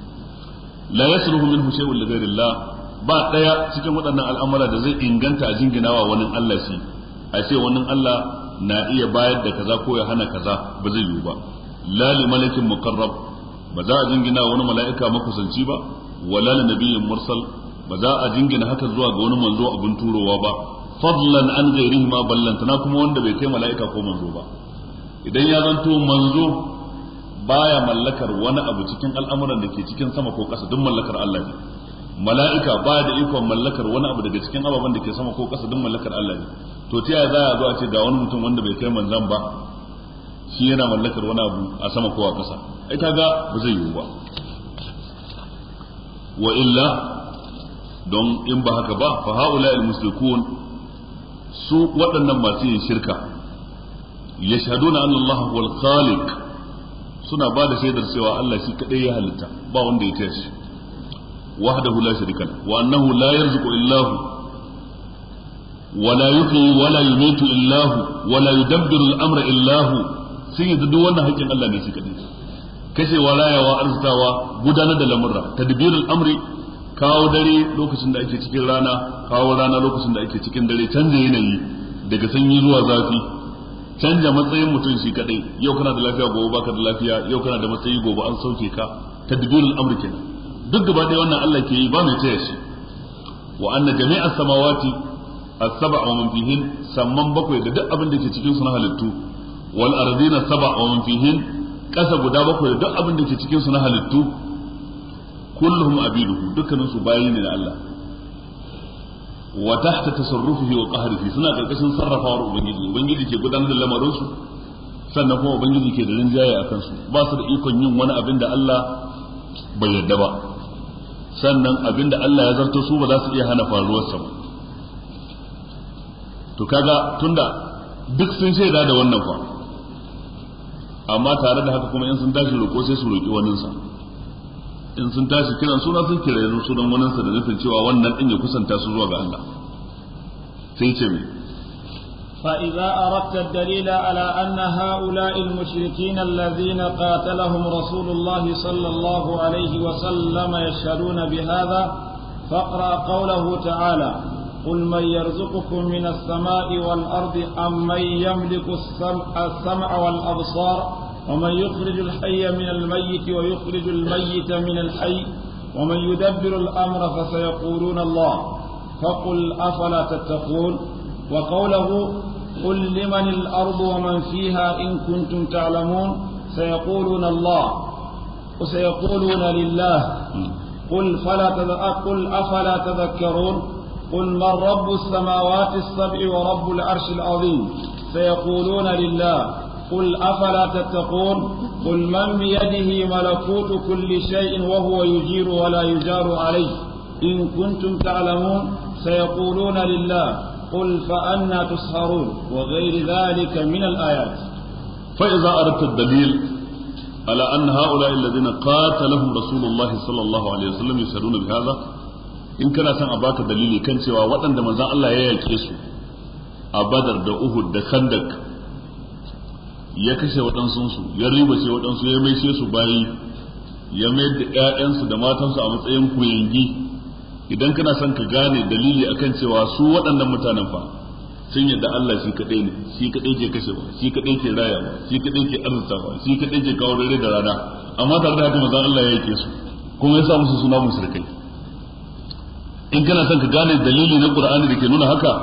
لا يصلح منه شيء لغير الله ba daya cikin waɗannan al'amura da zai inganta a jinginawa wani Allah shi a ce wani Allah na iya bayar da kaza ko ya hana kaza ba zai yiwu ba la li malakin muqarrab ba za a jingina wani mala'ika makusanci ba wala li nabiyyin mursal ba za a jingina haka zuwa ga wani manzo abin turowa ba fadlan an ghairihi ma ballantana kuma wanda bai kai mala'ika ko manzo ba idan ya zanto manzo baya mallakar wani abu cikin al'amuran da ke cikin sama ko ƙasa duk mallakar Allah ne mala'ika baya da ikon mallakar wani abu daga cikin ababen da ke sama ko ƙasa duk mallakar Allah ne to ta yaya za a zo a ce ga wani mutum wanda bai kai manzan ba shi yana mallakar wani abu a sama ko a ƙasa ai kaga ba zai yiwu ba wa illa don in ba haka ba fa haula al musrikun su waɗannan masu yin shirka yashhaduna anna Allah huwal khaliq suna ba da shaidar cewa Allah shi kadai ya halitta ba wanda ya tashi wahdahu la sharika wa annahu la yarzuqu illa hu wala yuhyi wala yumitu illa hu wala yudabbiru al-amra illa hu sun yi duk wannan haƙƙin Allah ne shi kadai kashewa rayawa arzutawa gudanar da lamurra tadbirul amri kawo dare lokacin da ake cikin rana kawo rana lokacin da ake cikin dare canza yanayi daga sanyi zuwa zafi canja matsayin mutum shi kadai yau kana da lafiya gobe baka da lafiya yau kana da matsayi gobe an sauke ka tadbirul amri kenan duk gaba ɗaya wannan Allah ke yi ba mai taya shi wa anna jami'a samawati as-sab'a wa man fihin samman bakwai da duk abin da ke cikin su na halittu wal ardina sab'a wa man fihin kasa guda bakwai da duk abin da ke cikin su na halittu kulluhum abiduhu dukkanin su bayi ne na Allah wa tahta tasarrufihi wa qahrihi suna karkashin sarrafawar ubangiji ubangiji ke gudanar da lamarin su sannan kuma ubangiji ke da rinjaye akan su ba su da ikon yin wani abin da Allah bai yarda ba sannan abin da Allah ya zarto su ba za su iya hana faruwar sa ba to kaga tunda duk sun shaida da wannan fa amma tare da haka kuma in sun tashi roƙo sai su roƙi waninsa in sun tashi kiran suna sun kira yanzu sunan waninsa da nufin cewa wannan din ya kusanta su zuwa ga Allah sai ce mai فإذا أردت الدليل على أن هؤلاء المشركين الذين قاتلهم رسول الله صلى الله عليه وسلم يشهدون بهذا فاقرأ قوله تعالى قل من يرزقكم من السماء والأرض أم من يملك السمع, السمع والأبصار ومن يخرج الحي من الميت ويخرج الميت من الحي ومن يدبر الأمر فسيقولون الله فقل أفلا تتقون وقوله قل لمن الأرض ومن فيها إن كنتم تعلمون سيقولون الله وسيقولون لله قل فلا قل أفلا تذكرون قل من رب السماوات السبع ورب العرش العظيم سيقولون لله قل أفلا تتقون قل من بيده ملكوت كل شيء وهو يجير ولا يجار عليه إن كنتم تعلمون سيقولون لله قل فأنا تسهرون وغير ذلك من الآيات فإذا أردت الدليل على أن هؤلاء الذين قاتلهم رسول الله صلى الله عليه وسلم يسألون بهذا in kana son a baka dalili kan cewa waɗanda manzon Allah ya yake su a Badar da Uhud da Khandak ya kashe waɗansu ya ribace waɗansu ya maishe su bayi ya mayar da ƴaƴansu da matansu a matsayin kuyangi idan kana son ka gane dalili akan cewa su waɗannan mutanen fa sun yadda Allah shi kaɗai ne shi kaɗai ke kashewa shi kaɗai ke rayawa shi kaɗai ke arzutawa shi kaɗai ke kawo dare da rana amma tare da haka manzon Allah ya yake su kuma ya sa musu suna musulkai in kana son ka gane dalili na Qur'ani da ke nuna haka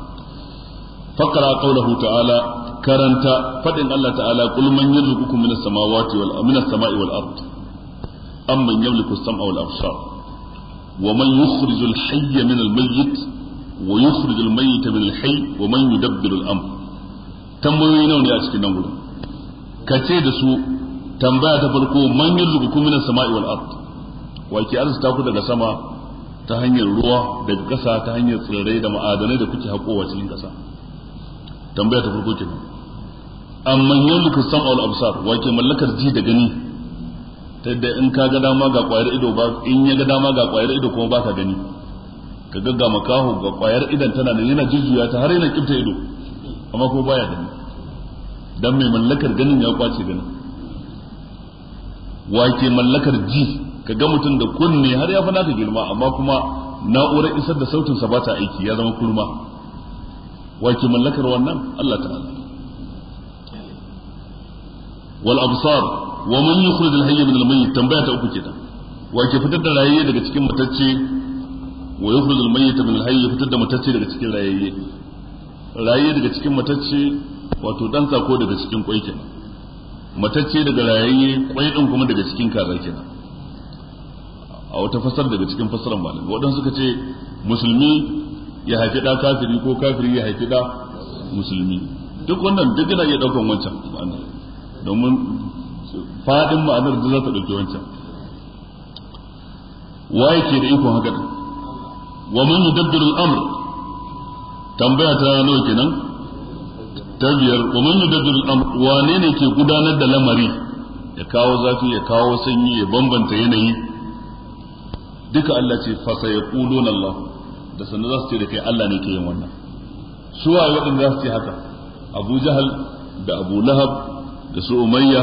faqra qawluhu ta'ala karanta fadin Allah ta'ala qul man yarzuqukum minas samawati wal minas sama'i wal ard amman yamliku as-sam'a wal absar wa man yukhriju al-hayya min al-mayyit wa yukhriju al-mayyita min al-hayy wa man yudabbiru al-amr tambayoyi nawa ne a cikin nan gurin ka ce da su tambaya ta farko man yarzuqukum minas sama'i wal ard wa ke arzuta ku daga sama ta hanyar ruwa daga ƙasa ta hanyar tsirrai da ma'adanai da kuke haƙowa cikin ƙasa tambaya ta farko kenan amma yamliku sam'a wal absar wa ke mallakar ji da gani ta yadda in ka ga dama ga ƙwayar ido ba in ya ga dama ga ƙwayar ido kuma ba ka gani ka ga ga makaho ga ƙwayar idan tana nan yana jujjuya ta har yana kifta ido amma kuma baya gani dan mai mallakar ganin ya kwace ganin wa ke mallakar ji ka ga mutum da kunne har ya fi naka girma amma kuma na'urar isar da sautinsa ba ta aiki ya zama kurma wa ke mallakar wannan Allah ta'ala wal absar wa man yukhrij al hayy min al mayyit tambaya ta uku kenan wa ke fitar da rayayye daga cikin matacce wa yukhrij al mayyit min al hayy fitar da matacce daga cikin rayayye rayayye daga cikin matacce wato dan sako daga cikin kwai kenan matacce daga rayayye kwai din kuma daga cikin kaza kenan a wata fasar daga cikin fasarar malam waɗansu suka ce musulmi ya haifi ɗa kafiri ko kafiri ya haifi ɗa musulmi duk wannan duk yana iya ɗaukan wancan ma'ana domin faɗin ma'anar da za ta ɗauki wancan waye ke da ikon haka ɗin wa man yudabbiru al-amr tambaya ta nawa kenan ta biyar wa man yudabbiru al-amr wane ne ke gudanar da lamari ya kawo zafi ya kawo sanyi ya bambanta yanayi duka Allah ce fa sayaqulun Allah da sanin za su ce da kai Allah ne ke yin wannan su waye waɗanda za su ce haka Abu Jahal da Abu Lahab da su Umayya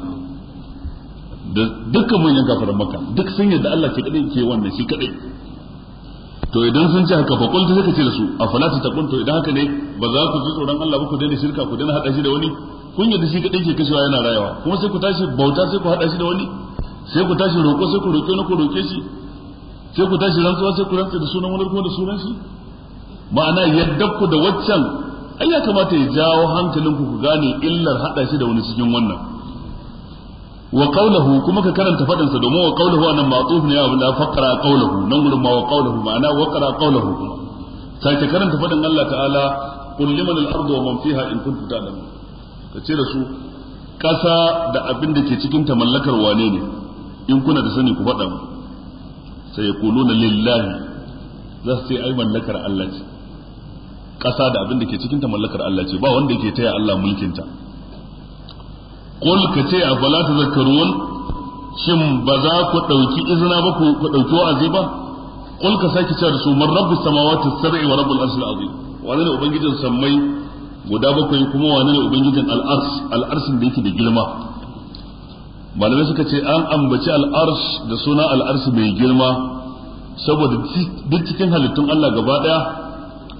da dukkan manyan kafiran Makka duk sun yadda Allah ke kadai ke wannan shi kadai to idan sun ce haka fa qul ta ce da su afala tattaqun to idan haka ne ba za ku ji tsoron Allah ba ku daina shirka ku daina hada shi da wani kun yadda shi kadai ke kashewa yana rayawa kuma sai ku tashi bauta sai ku hada shi da wani sai ku tashi roƙo sai ku roƙe wani ku roƙe shi sai ku tashi rantsuwa sai ku rantsa da sunan wani kuma da sunan shi ma'ana yadda ku da waccan ai ya kamata ya jawo hankalinku ku gane illar hada shi da wani cikin wannan wa qawluhu kuma ka karanta fadin sa domin wa qawluhu anan ma'tuf ne abu da faqra qawluhu nan gurin ma wa qawluhu ma'ana wa qara qawluhu kuma sai ka karanta fadin Allah ta'ala qul liman al-ardu wa man fiha in kuntum ta'lamun ka ce da su kasa da abin da ke cikin ta mallakar wane ne in kuna da sani ku faɗa mu sai ya kuluna lillahi za su ce ai mallakar Allah ce ƙasa da abin da ke cikinta mallakar Allah ce ba wanda ke taya Allah mulkinta qul ka ce a fala tazakkarun shin ba za ku ɗauki izina ba ku ɗauki wa'azi ba qul ka sake cewa da su man rabbus samawati sab'i wa rabbul arshil azim wani ne ubangijin sammai guda bakwai kuma wani ne ubangijin al'arsh al'arshin da yake da girma malamai suka ce an ambaci al'arsh da suna al'arsh mai girma saboda duk cikin halittun Allah gaba daya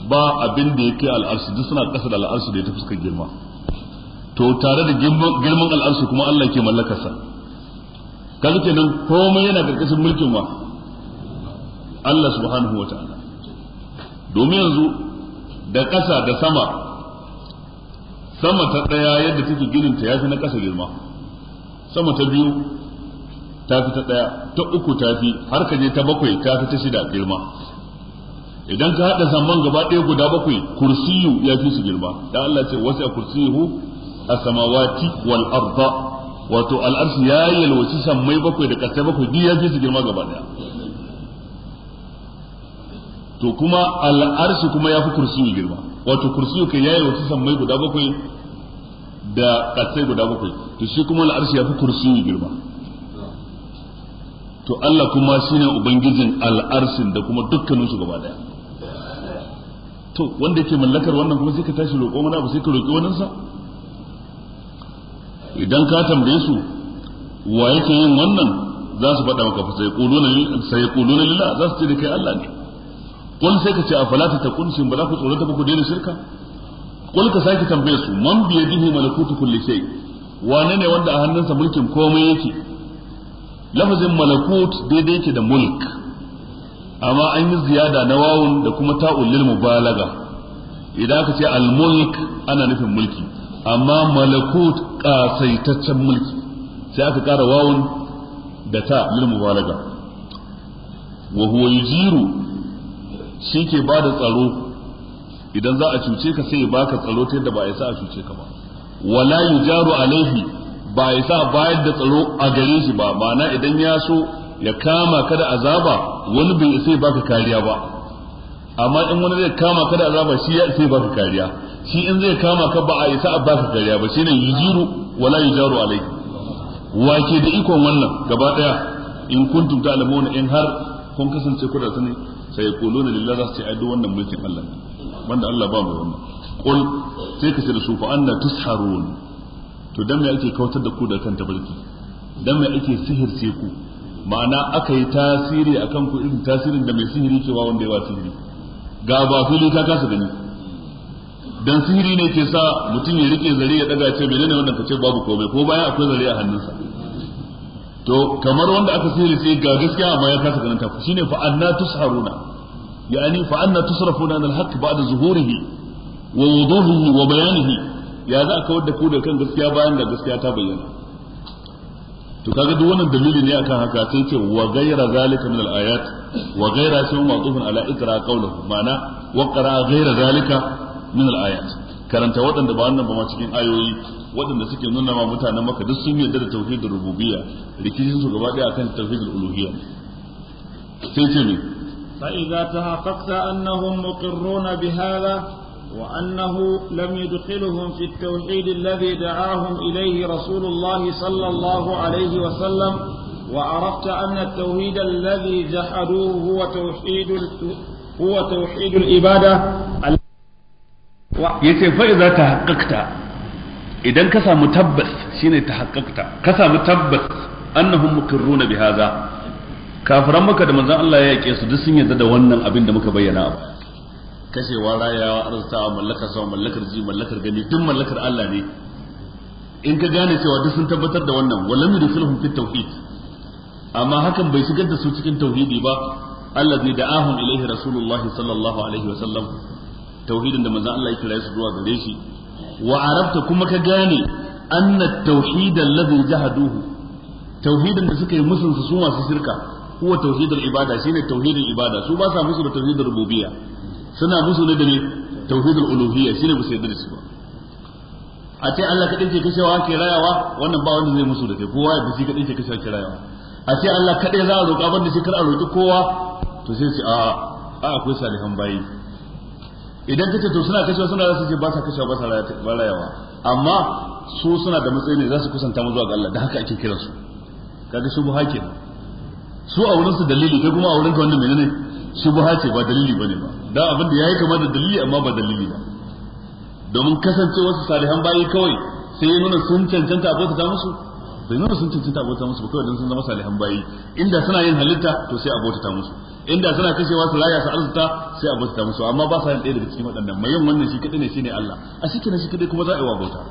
ba abin da yake al'arshi duk suna ƙasa da al'arshi da ya ta fuskar girma to tare da girman al'arshi kuma Allah ke mallakarsa kaga kenan komai yana karkashin mulkin wa Allah subhanahu wa ta'ala domin yanzu da ƙasa da sama sama ta ɗaya yadda take ginin ta yafi na ƙasa girma sama ta biyu ta fi ta ɗaya ta uku ta fi har ka je ta bakwai ta fi ta shida girma idan ka haɗa saman gaba ɗaya guda bakwai kursiyu ya fi su girma dan Allah ce wasu a kursiyuhu a samawati wal arda wato al'arshi ya yalwaci sammai bakwai da ƙasai bakwai duk ya fi su girma gaba ɗaya to kuma al'arshi kuma ya fi kursiyu girma wato kursiyu kai ya yalwaci sammai guda bakwai da ƙasai guda bakwai to shi kuma al'arshi ya fi kursiyu girma to Allah kuma shine ubangijin al'arshin da kuma dukkanin su gaba daya to wanda yake mallakar wannan kuma sai ka tashi roƙo mana abu sai ka roƙi wannan sa idan ka tambaye su wa yake yin wannan za su faɗa maka fa sai quluna sai quluna lillah za su ce da kai Allah ne qul sai ka ce afala tatakun shin ba za ku tsorata ba ku daina shirka qul ka sake tambaye su man bi yadihi malakutu kulli shay wane ne wanda a hannunsa mulkin komai yake lafazin malakut daidai yake da mulk amma an yi ziyada na wawun da kuma ta'ul lil mubalaga idan aka ce al mulk ana nufin mulki amma malakut kasaitaccen mulki sai aka kara wawun da ta lil mubalaga wa huwa yujiru shi ke ba da tsaro idan za a cuce ka sai ya baka tsaro ta yadda ba ya sa a cuce ka ba wala yujaru alaihi ba ya sa bayar da tsaro a gare shi ba ma'ana idan ya so ya kama ka da azaba wani bai sai baka kariya ba amma in wani zai kama ka da azaba shi ya sai baka kariya shi in zai kama ka ba a isa a baka kariya ba shine yujiru wala yujaru alai wake da ikon wannan gaba daya in kuntum ta'lamuna in har kun kasance ku da sani sai yaquluna lillahi za su ce ai duk wannan mulkin Allah ne wanda Allah ba mu wannan qul sai ka ce da su fa anna tusharun to dan me ake kautar da ku da kan tabarki dan me ake sihirce ku ma'ana aka yi tasiri akan ku irin tasirin da mai sihiri ke wa wanda ya wa sihiri ga ba fili ka kasa gani dan sihiri ne ke sa mutum ya rike zare ya daga ce menene wannan ka ce babu komai ko bayan akwai zare a hannunsa to kamar wanda aka sihiri sai ga gaskiya amma ya kasa ganin ta shine fa anna tusharuna yani fa anna tusrafuna an al-haqq ba'da zuhurihi wa wuduhihi wa bayanihi ya za a kawar da ku da kan gaskiya bayan da gaskiya ta bayyana to kaga duk wannan dalili ne akan haka sai ce wa ghayra zalika min al-ayat wa ghayra sun ma'tufun ala ikra qawluhu ma'ana wa qara ghayra zalika min al-ayat karanta waɗanda ba wannan ba ma cikin ayoyi waɗanda suke nuna ma mutanen maka duk sun yarda da tauhidin rububiyya rikicin su gaba ɗaya akan tauhidul uluhiyya sai ce ne فإذا تحققت أنهم مقرون بهذا وأنه لم يدخلهم في التوحيد الذي دعاهم إليه رسول الله صلى الله عليه وسلم وعرفت أن التوحيد الذي جحدوه هو توحيد هو توحيد العبادة yace fa idza tahaqqaqta idan ka samu tabbas shine tahaqqaqta ka samu tabbas annahum muqirruna bi hadha kafiran maka da manzon Allah ya yake su duk sun yarda da wannan abin da muka bayyana a baya kashewa rayawa arzikawa mallakar sama mallakar ji mallakar gani duk mallakar Allah ne in ka gane cewa duk sun tabbatar da wannan walam yudkhilhum fit tauhid amma hakan bai shigar da su cikin tauhidi ba allazi da'ahum ilaihi rasulullahi sallallahu alaihi wa sallam tauhidin da manzon Allah ya kira su zuwa gare shi wa arabta kuma ka gane anna tauhid allazi jahaduhu tauhidin da suka yi musun su masu shirka huwa tauhidul ibada shine tauhidul ibada su ba sa musu da tauhidul rububiyya suna musu ne da ne tauhidul uluhiyya shine ba su yarda da shi ba a ce Allah kadai ke kashewa ke rayawa wannan ba wanda zai musu da kai kowa ya shi kadai ke kashewa ke rayawa a ce Allah kadai za a roƙa ban da shi kar a roƙi kowa to sai su a a akwai salihan bayi idan kace to suna kashewa suna za su ce ba sa kashewa ba sa rayawa amma su suna da matsayi ne za su kusanta mu zuwa ga Allah da haka ake kiransu kaga shubha kenan su a wurin su dalili kai kuma a wurin ka wannan menene shubha ce ba dalili bane ba dan abin da yayi kama da dalili amma ba dalili ba domin kasance wasu salihan bayi kawai sai ya nuna sun cancanta abota ta musu bai nuna sun cancanta abota musu ba kawai dan sun zama salihan bayi inda suna yin halitta to sai abota ta musu inda suna kashewa su raya su arzuta sai a bauta musu amma ba sa yin ɗaya daga cikin waɗannan mai yin wannan shi kadai ne shine Allah a shi kenan shi kadai kuma za a yi wa bauta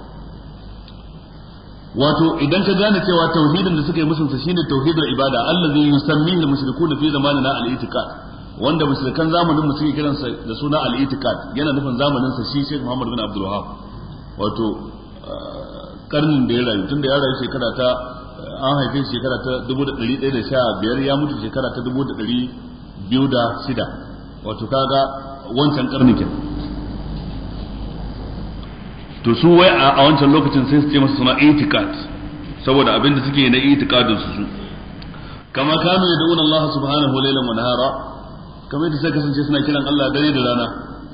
wato idan ka gane cewa tauhidin da suka yi musunsa shine tauhidul ibada allazi yusammihi al-mushrikuna fi zamanina al-i'tiqad wanda mushrikan zamanin mu suke kiransa da suna al-i'tiqad yana nufin zamanin sa shi Sheikh Muhammad bin Abdul Wahhab wato karnin da ya rayu tunda ya rayu shekara ta an haife shekara ta 1115 ya mutu shekara ta 1206 wato kaga wancan karni kenan to su wai a wancan lokacin sai su ce masa suna itikat saboda abin da suke na itikadin su su kama kanu yad'una Allah subhanahu wa laylan wa nahara kamar yadda sai kasance suna kiran Allah dare da rana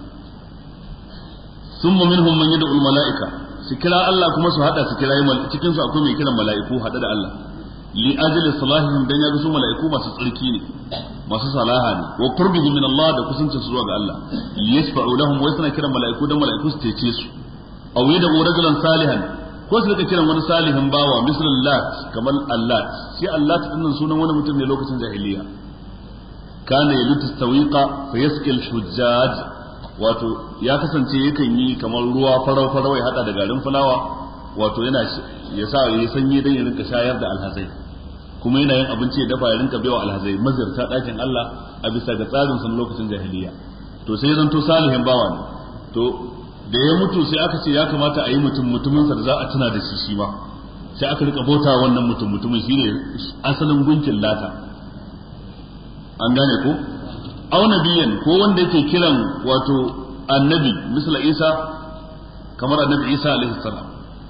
summa minhum man yad'u al-mala'ika su kira Allah kuma su hada su kira cikin su akwai mai kiran mala'iku hada da Allah li ajli salahihim dan ya su mala'iku masu tsarki ne masu salaha ne wa qurbihim min Allah da kusancin su zuwa ga Allah yasfa'u lahum wa suna kiran mala'iku dan mala'iku su cece su aw yad'u rajulan salihan ko su rika kiran wani salihin bawa misal lat kamar allat shi allat dinnan sunan wani mutum ne lokacin jahiliya kana yalutu tawiqa fa yasqi al-hujjaj wato ya kasance yakan yi kamar ruwa farau farau ya hada da garin fulawa wato yana ya sa ya sanyi dan ya rinka shayar da alhazai kuma yana yin abinci ya dafa ya rinka baiwa alhazai mazirta dakin Allah a bisa ga tsarin sa lokacin jahiliya to sai zanto salihin bawa ne to da ya mutu sai aka ce ya kamata a yi mutum mutuminsa da za a tuna da shi shi ma sai aka rika bauta wannan mutum mutumin shine asalin gunkin lata an gane ko aw nabiyan ko wanda yake kiran wato annabi misla isa kamar annabi isa alaihi salam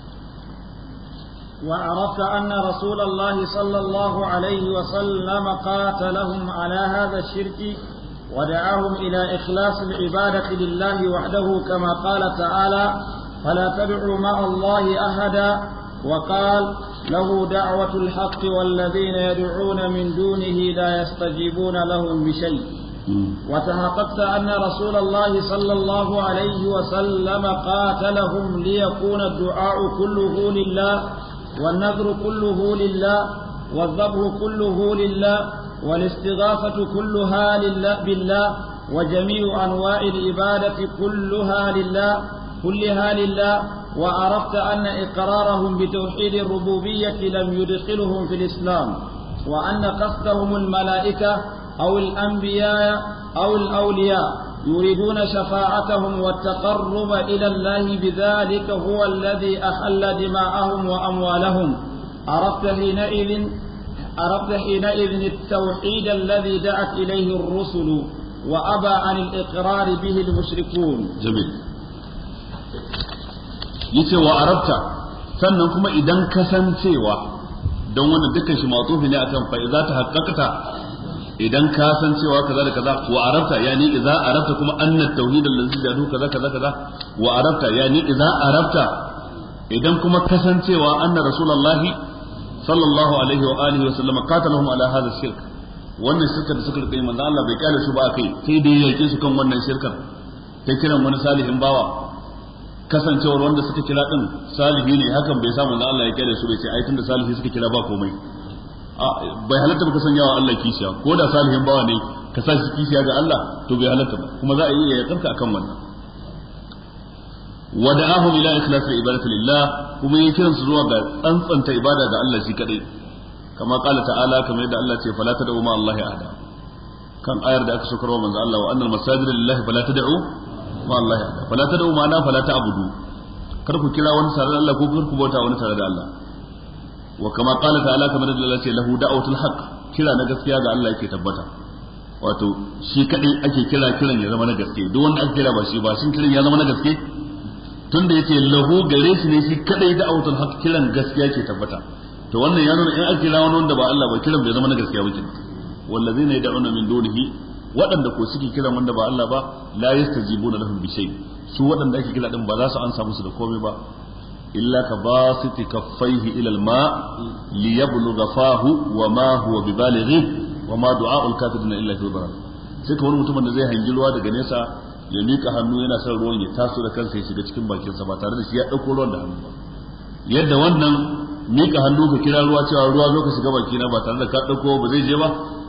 وعرفت أن رسول الله صلى الله عليه وسلم قاتلهم على هذا الشرك ودعاهم إلى إخلاص العبادة لله وحده كما قال تعالى فلا تدعوا مع الله أحدا وقال له دعوة الحق والذين يدعون من دونه لا يستجيبون لهم بشيء وتحققت أن رسول الله صلى الله عليه وسلم قاتلهم ليكون الدعاء كله لله والنذر كله لله والذبح كله لله والاستغاثة كلها لله بالله وجميع أنواع العبادة كلها لله كلها لله وعرفت أن إقرارهم بتوحيد الربوبية لم يدخلهم في الإسلام وأن قصدهم الملائكة أو الأنبياء أو الأولياء يريدون شفاعتهم والتقرب إلى الله بذلك هو الذي أحل دماءهم وأموالهم عرفت حينئذ عرفت حينئذ التوحيد الذي دعت إليه الرسل وأبى عن الإقرار به المشركون جميل yace wa arabta sannan kuma idan kasancewa don wannan dukkan shi matufi ne akan fa idza tahaqqaqta idan ka san cewa kaza da kaza wa arabta yani idza arabta kuma anna tauhid allazi jadu kaza kaza kaza wa arabta yani idza arabta idan kuma kasancewa anna rasulullahi sallallahu alaihi wa alihi wa sallam qatalahum ala hadha shirk wannan shirka da suka rike manzo Allah bai kare su ba kai sai dai yake su kan wannan shirkar ta kiran wani salihin bawa kasancewar wanda suka kira din salihi ne hakan bai samu manzo Allah ya kare su bai ce ai tunda salihi suka kira ba komai bai halatta ba ka sanya wa Allah kishiya ko da salihin bawa ne ka sa shi kishiya ga Allah to bai halatta ba kuma za a iya yakarka akan wannan wada'ahum ila ikhlas ibadati lillah kuma yi kiransu zuwa ga tsantsanta ibada ga Allah shi kadai kama qala ta'ala kamar yadda Allah ce fala tad'u ma Allah ahada kan ayar da aka sokar wa manzo Allah wa annal masajida lillahi fala tad'u ma Allah ahada fala tad'u ma na fala ta'budu kar ku kira wani tare da Allah ko kar ku bauta wani tare da Allah wa kama qala ta'ala kamar yadda Allah ce lahu da'watul haqq kira na gaskiya ga Allah yake tabbata wato shi kadai ake kira kiran ya zama na gaske duk wanda aka kira ba shi ba shin kiran ya zama na gaske tunda yace lahu gare shi ne shi kadai da autul haq kiran gaskiya ke tabbata to wannan ya nuna in aka kira wani wanda ba Allah ba kiran bai zama na gaskiya ba kenan wallazina yad'una min dunihi waɗanda ko suke kiran wanda ba Allah ba la yastajibuna lahum bi shay su waɗanda ake kira din ba za su ansa musu da komai ba illa ka basiti kaffaihi ila alma liyablugha fahu wa ma huwa bibalighi wa ma du'a'ul kafirin illa fi dharar sai ka wani mutumin da zai hangi ruwa daga nesa ya mika hannu yana son ruwan ya taso da kansa ya shiga cikin bakinsa ba tare da shi ya ɗauko ruwan da hannu ba yadda wannan mika hannu ka kira ruwa cewa ruwa zo ka shiga baki na ba tare da ka ɗauko ba zai je ba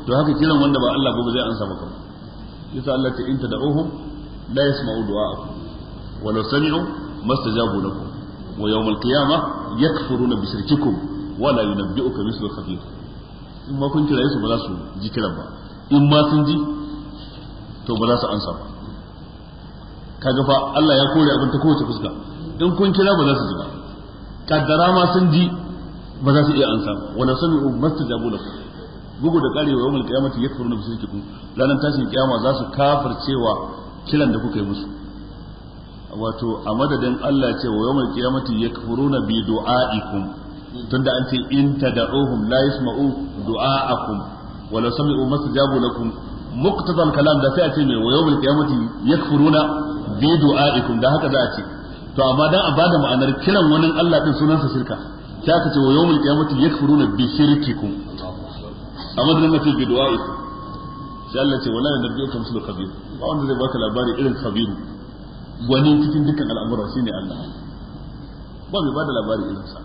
to haka kiran wanda ba Allah ba zai ansa maka ba yasa Allah ta in tad'uhum la yasma'u du'a'akum wa law sami'u mastajabu lakum wa yawm al-qiyamah yakfuruna bi shirkikum wa la yunabbi'uka mithlu khabir in ma kun kira su ba za su ji kiran ba in ma sun ji to ba za su ansa ba kaga fa Allah ya kore abin ta kowace fuska in kun kira ba za su ji ba kaddara ma sun ji ba za su iya ansa ba wala sami'u mastajabu lakum bugu da karewa yawmul qiyamati yakfuruna bi shirkikum ranar tashin kiyama za su kafircewa kiran da kuka yi musu wato a madadin Allah ce wa yawmul qiyamati yakfuruna bi du'aikum tunda an ce in tad'uhum la yasma'u du'aakum wa la sami'u mastajabu lakum muqtada kalam da sai a ce mai wa yawmul qiyamati yakfuruna bi du'aikum da haka za a ce to amma dan a bada ma'anar kiran wani Allah din sunansa shirka sai aka ce wa yawmul qiyamati yakfuruna bi shirkikum a madadin na fi du'aikum sai Allah ce wala yanabbiuka mislu khabir ba wanda zai baka labari irin khabiru wani cikin dukkan al'amura shine Allah ba mai bada labari irin sa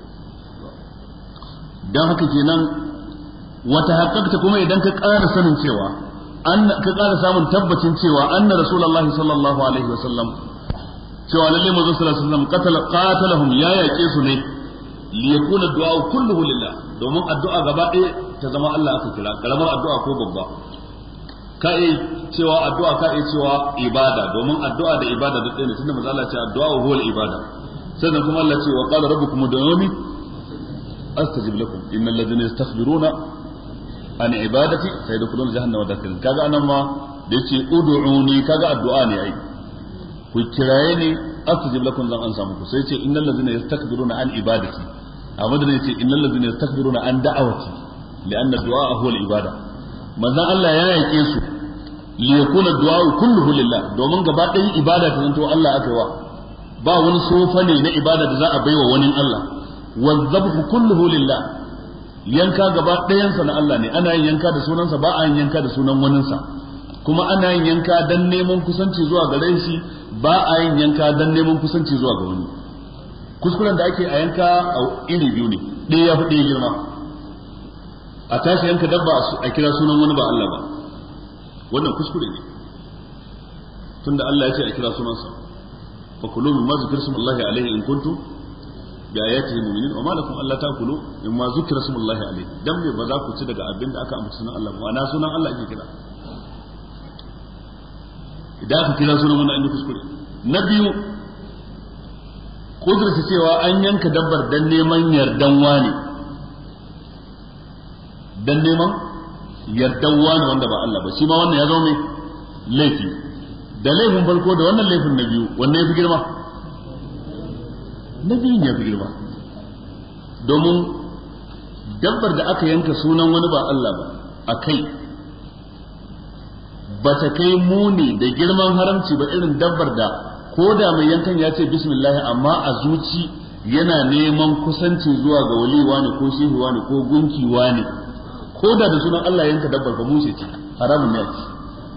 dan haka kenan wata haƙƙaƙta kuma idan ka ƙara sanin cewa an ka ƙara samun tabbacin cewa anna rasulullahi sallallahu alaihi wasallam cewa lalle manzo sallallahu alaihi wasallam qatala qatalahum ya yaƙe su ne li yakuna du'a kulluhu lillah domin addu'a gaba ɗaya ta zama Allah aka kira karamar addu'a ko babba ka iya cewa addu'a ka iya cewa ibada domin addu'a da ibada da ɗaya ne tunda manzo Allah ya ce addu'a huwa al-ibada sannan kuma Allah ce wa qala rabbukum ud'uni astajib lakum innal ladhina yastakbiruna an ibadati sayadkhuluna jahannama dakhirin kaga anan ma da yace ud'uni kaga addu'a ne ai ku kiraye ni astajib lakum zan an samu ku sai ce innal ladhina yastakbiruna an ibadati amma da yace innal ladhina yastakbiruna an da'awati li'anna ad-du'a huwa al-ibada manzon Allah ya yake su li yakuna du'a kulluhu lillah domin gaba ɗayan ibada ta zanto Allah aka wa ba wani sofa ne na ibada da za a baiwa wani Allah wa dhabhu kulluhu lillah yanka gaba ɗayansa na Allah ne ana yin yanka da sunansa ba a yin yanka da sunan waninsa kuma ana yin yanka dan neman kusanci zuwa gare shi ba a yin yanka dan neman kusanci zuwa ga wani kuskuren da ake a yanka a iri biyu ne ɗaya ya fi ɗaya girma a tashi yanka dabba a kira sunan wani ba Allah ba wannan kuskure ne tunda Allah ya ce a kira sunansa fa kulu mimma zikra smullahi alaihi in kuntum bi ayatihi mu'minin wa ma lakum alla ta'kulu mimma zikra smullahi alaihi dan me ba za ku ci daga abin da aka ambaci sunan Allah ba na sunan Allah ake kira idan aka kira sunan wannan inda kuskure na biyu kudurta cewa an yanka dabbar dan neman yardan wani dan neman yardan wani wanda ba Allah ba shi ma wannan ya zo mai laifi da laifin farko da wannan laifin na biyu wannan ya fi girma na biyun ya fi girma domin dabbar da aka yanka sunan wani ba Allah ba a kai ba ta kai muni da girman haramci ba irin dabbar da ko da mai yankan ya ce bismillah amma a zuci yana neman kusanci zuwa ga waliwa ne ko shehuwa ne ko gunkiwa ne ko da da sunan Allah yanka dabbar ba mushe ce haramun ne ce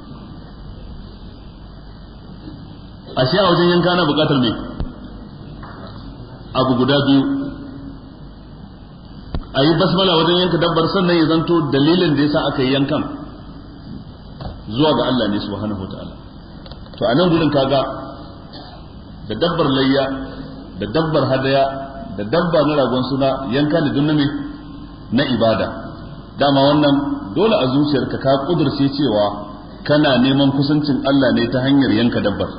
ashe a wajen yanka na bukatar me abu guda biyu a yi basmala wajen yanka dabbar sannan ya zanto dalilin da yasa aka yi yankan zuwa ga Allah ne subhanahu wataala to a nan gurin kaga da dabbar layya da dabbar hadaya da dabba na ragon suna yanka ne dun na ibada dama wannan dole a zuciyarka ka kudurce cewa kana neman kusancin Allah ne ta hanyar yanka dabbar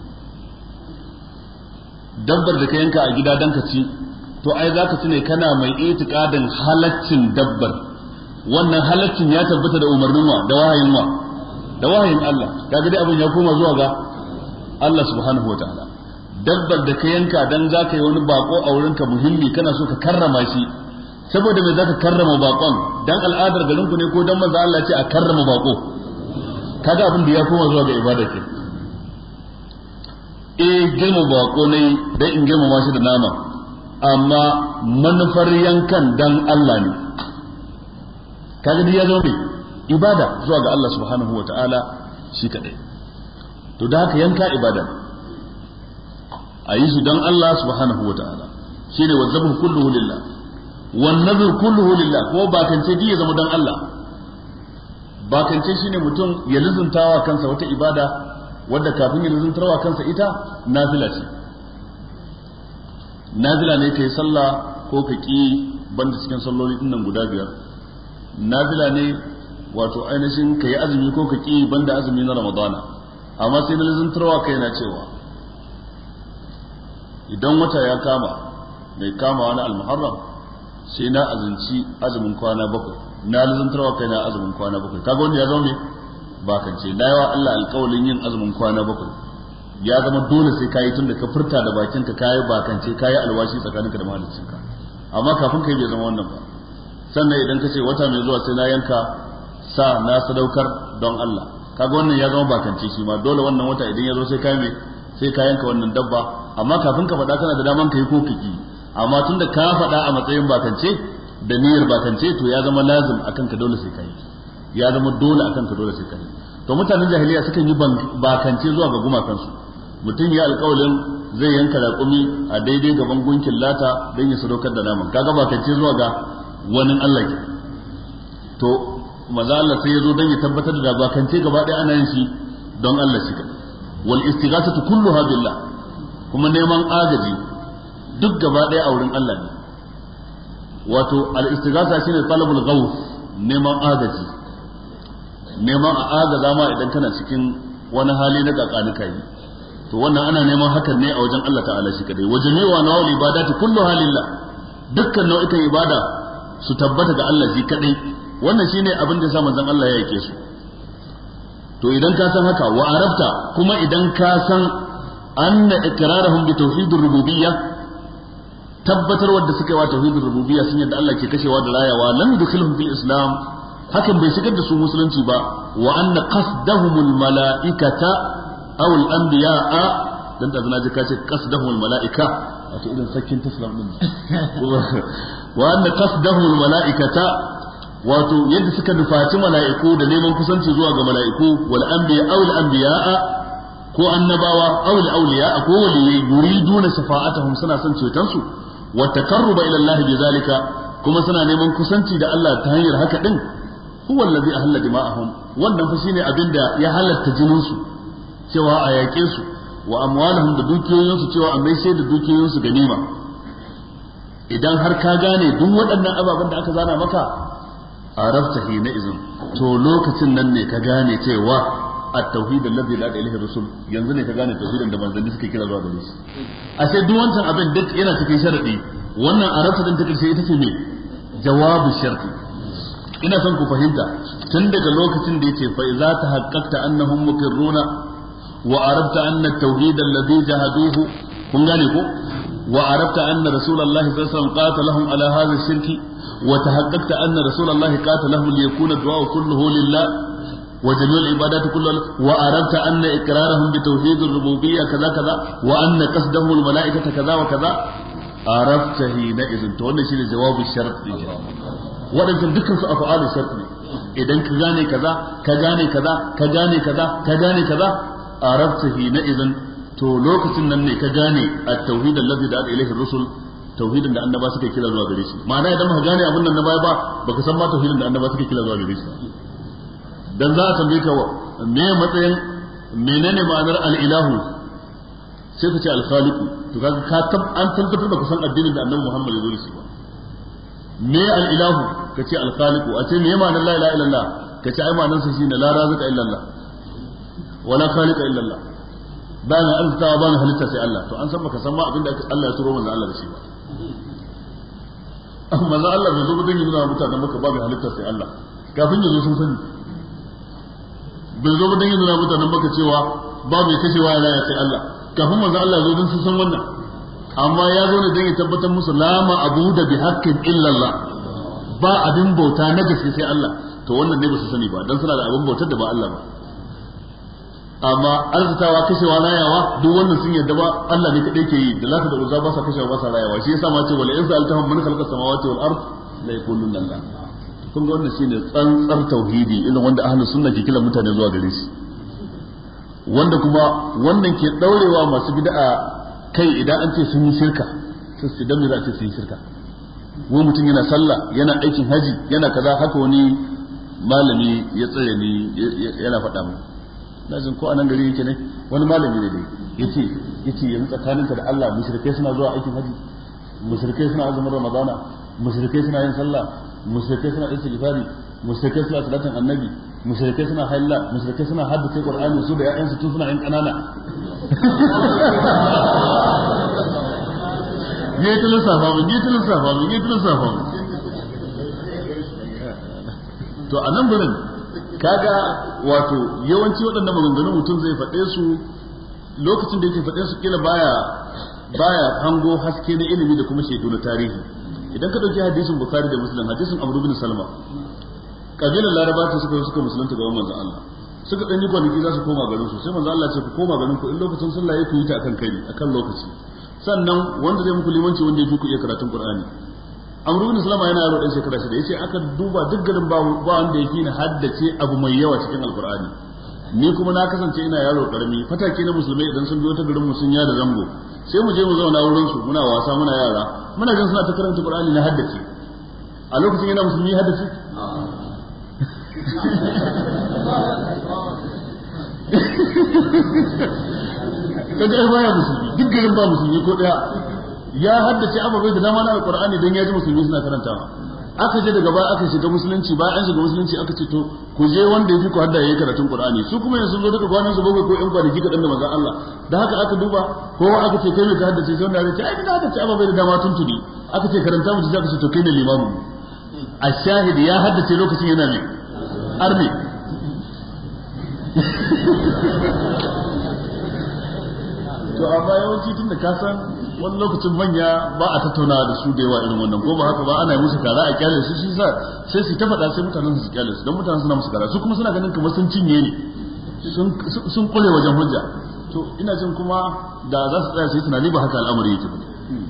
dabbar da ka yanka a gida dan ka ci to ai za ka ci ne kana mai itikadin halaccin dabbar wannan halaccin ya tabbata da umarnin wa da wahayin wa da wahayin Allah kaga dai abin ya koma zuwa ga Allah subhanahu wa ta'ala dabbar da ka yanka dan za ka yi wani bako a wurinka muhimmi kana so ka karrama shi saboda me za ka karrama bakon dan al'adar garin ku ne ko dan manzo Allah ce a karrama bako kaga abin da ya koma zuwa ga ibada ke eh girma bako ne dan in girmama shi da nama amma manufar yankan dan Allah ne kaga dai ya zo mai ibada zuwa ga Allah subhanahu wa ta'ala shi kadai to da haka yanka ibada a yi shi don Allah subhanahu wa ta'ala shi ne wazzabu kulluhu lillah wan nazar kulluhu lillah ko ba kan ce ya zama don Allah bakance shine mutum ya lizuntawa kansa wata ibada wadda kafin ya lizuntarwa kansa ita nafila ce nafila ne kai sallah ko ka ki banda cikin salloli din nan guda biyar nafila ne wato ainihin ka yi azumi ko ka ki banda azumi na ramadana amma sai na lizuntarwa kai na cewa idan wata ya kama mai kama wani almuharram sai na azumci azumin kwana bakwai na lizantarwa kai na azumin kwana bakwai kaga wanda ya zama me bakance na yawa Allah alƙawalin yin azumin kwana bakwai ya zama dole sai kayi tun da ka furta da bakin ka kayi bakance kayi alwashi tsakaninka da mahaliccinka amma kafin kai bai zama wannan ba sannan idan ka ce wata mai zuwa sai na yanka sa na sadaukar don Allah kaga wannan ya zama bakance shi ma dole wannan wata idan ya zo sai kai me sai ka yanka wannan dabba amma kafin ka faɗa kana da daman kai ko kiki amma tun da ka faɗa a matsayin bakance da niyyar bakance to ya zama lazim akan ka dole sai kai ya zama dole akan ka dole sai kai to mutanen jahiliya sukan yi bakance zuwa ga gumakansu mutum ya alƙawalin zai yanka raƙumi a daidai gaban gunkin lata don ya sadaukar da naman kaga bakance zuwa ga wani Allah ke to maza Allah sai ya zo don ya tabbatar da bakance gaba ɗaya ana yin shi don Allah shi kadai wal istighathatu kulluha billah kuma neman agaji duk gaba ɗaya a wurin Allah ne wato al istighatha shine talabul ghawth neman agaji neman a agaza ma idan kana cikin wani hali na kakanuka yi to wannan ana neman hakan ne a wajen Allah ta'ala shi kadai wa jami'u nawal ibadati kulluha lillah dukkan nau'ikan ibada su tabbata ga Allah shi kadai wannan shine abin da ya sa manzon Allah ya yake su to idan ka san haka wa arafta kuma idan ka san anna iqrarahum bi tauhidir rububiyya tabbatar wadda suka yi wa tauhidir rububiyya sun yadda Allah ke kashewa da rayawa lam yudkhilhum fil islam hakan bai shigar da su musulunci ba wa anna qasdahum al malaikata aw al anbiya'a dan da zana ji ka ce qasdahum al malaika wato idan sakin taslam din wa anna qasdahum al malaikata wato yadda suka nufaci mala'iku da neman kusanci zuwa ga mala'iku wal anbiya aw al anbiya'a ko annabawa aw al awliya ko waliyai yuriduna shafa'atuhum suna son ceton su wa takarruba ila Allah bi zalika kuma suna neman kusanci da Allah ta hanyar haka din huwa allazi ahalla dima'ahum wannan fa shine abinda ya halatta jinin su cewa a yaƙe su wa amwalahum da dukiyoyin su cewa a mai sai da dukiyoyin su ganima idan har ka gane duk waɗannan ababen da aka zana maka arafta hina izin to lokacin nan ne ka gane cewa at-tauhid allazi la ilaha illa rusul yanzu ne ka gane tauhidin da manzanni suke kira zuwa gare shi a sai duk wancan abin duk yana cikin sharadi wannan arafta din ta karshe ita ce me jawabu sharti ina son ku fahimta tun daga lokacin da yace fa idza tahaqqaqta annahum muqirruna wa arafta anna at-tauhid allazi jahaduhu kun gane ko wa arafta anna rasulullahi sallallahu alaihi wasallam qatalahum ala hadha ash-shirki وتحققت أن رسول الله قاتلهم ليكون الدعاء كله لله وجميع العبادات كلها وأردت أن إقرارهم بتوحيد الربوبية كذا كذا وأن قصدهم الملائكة كذا وكذا عرفت حينئذ تولى شيء جواب الشرط waɗancan dukkan su afa'alu shart ne idan ka gane kaza ka gane kaza ka gane kaza ka gane kaza arabta hina idan to lokacin nan ne ka gane at-tauhid allazi da'a ilayhi rusul tauhidin da annaba suka kira zuwa gare shi ma'ana idan baka gane abin nan na baya ba baka san ma tauhidin da annaba suka kira zuwa gare shi dan za a tambaye ka me matsayin menene ma'anar al-ilahu sai ka ce al-khaliq to kaga ka tab an tabbatar baka san addinin da annabi Muhammad ya zo da shi ba me al-ilahu ka ce al-khaliq a ce me ma'anar la ilaha illallah ka ce ai ma'anar sa shine la razika illallah wala khaliqa illallah ba na arzikawa ba na halitta sai Allah to an san baka san ma abin da Allah ya turo manzo Allah da shi ba amma za Allah bai zo ba dan yi nuna mutanen maka ba mai halitta sai Allah kafin ya zo sun sani bai zo ba dan yi nuna mutanen maka cewa ba mai kashewa ya raya sai Allah kafin manzo Allah ya zo dan sun san wannan amma ya zo ne dan ya tabbatar musu lama abu da bi haqqin illa Allah ba abin bauta na gaske sai Allah to wannan ne ba su sani ba dan suna da abin bautar da ba Allah ba amma arzitawa kashewa rayawa duk wannan sun yadda ba Allah ne kadai ke yi da lata da uzza ba sa kashewa ba sa rayawa shi yasa ma ce wala in sa'altahum man khalaqa samawati wal ard la yaquluna Allah kun ga wannan shine tsantsar tauhidi irin wanda ahlus sunna ke kira mutane zuwa gare shi wanda kuma wannan ke daurewa masu bid'a kai idan an ce sun yi shirka sai su dan me za a ce sun yi shirka wai mutum yana sallah yana aikin haji yana kaza haka wani malami ya tsare ni yana faɗa mu na jin ko anan gari yake ne wani malami ne dai yace yace yanzu tsakaninka da Allah mushrikai suna zuwa aikin haji mushrikai suna azumin ramadana mushrikai suna yin sallah mushrikai suna istighfari mushrikai suna salatin annabi mushrikai suna haila mushrikai suna haddace qur'ani su da ƴaƴansu tun suna yin kanana yayi ta lissafa mu yayi ta lissafa mu yayi ta lissafa mu to a nan gurin kaga wato yawanci waɗannan maganganun mutum zai faɗe su lokacin da yake faɗe su kila baya baya hango haske na ilimi da kuma shaidu na tarihi idan ka ɗauki hadisin bukhari da muslim hadisin amru bin salma kabilar laraba ta suka suka musulunta gaban manzon Allah suka ɗan yi kwanaki za su koma garin su sai manzon Allah ce ku koma garin ku in lokacin sallah ya ku yi ta akan kai akan lokaci sannan wanda zai muku limanci wanda ya fi ku iya karatun qur'ani amru bin salama yana yaro dan shekara shida yace aka duba duk garin ba ba wanda yake ni haddace abu mai yawa cikin alqur'ani ni kuma na kasance ina yaro karami fatake na musulmai idan sun biyo ta garin mu sun ya da zango sai mu je mu zauna wurin su muna wasa muna yara muna jin suna ta karanta qur'ani na haddace a lokacin yana musulmi haddace kaga ai baya musulmi duk garin ba musulmi ko daya ya haddace ababai da dama na alqur'ani dan ya ji musulmi suna karantawa aka je daga baya aka shiga musulunci bayan an shiga musulunci aka ce to ku je wanda yafi ku hadda yayi karatun qur'ani su kuma yanzu zo daga kwanan su bakwai ko yan kwanaki kadan da manzon Allah da haka aka duba kowa aka ce kai me ka haddace sai wanda ya ce ai ina haddace ababai da dama tun tuni aka ce karanta mu ji aka ce to kai ne limamu a shahid ya haddace lokacin yana ne arni to amma yawanci tun da ka san wani lokacin manya ba a tattauna da su da yawa irin wannan ko ba haka ba ana musu kara a kyale su shi sa sai su ta faɗa sai mutanen su kyale su don mutanen suna musu kara su kuma suna ganin kamar sun cinye ne sun kule wajen hujja to ina jin kuma da za su tsaya su yi tunani ba haka al'amari yake ba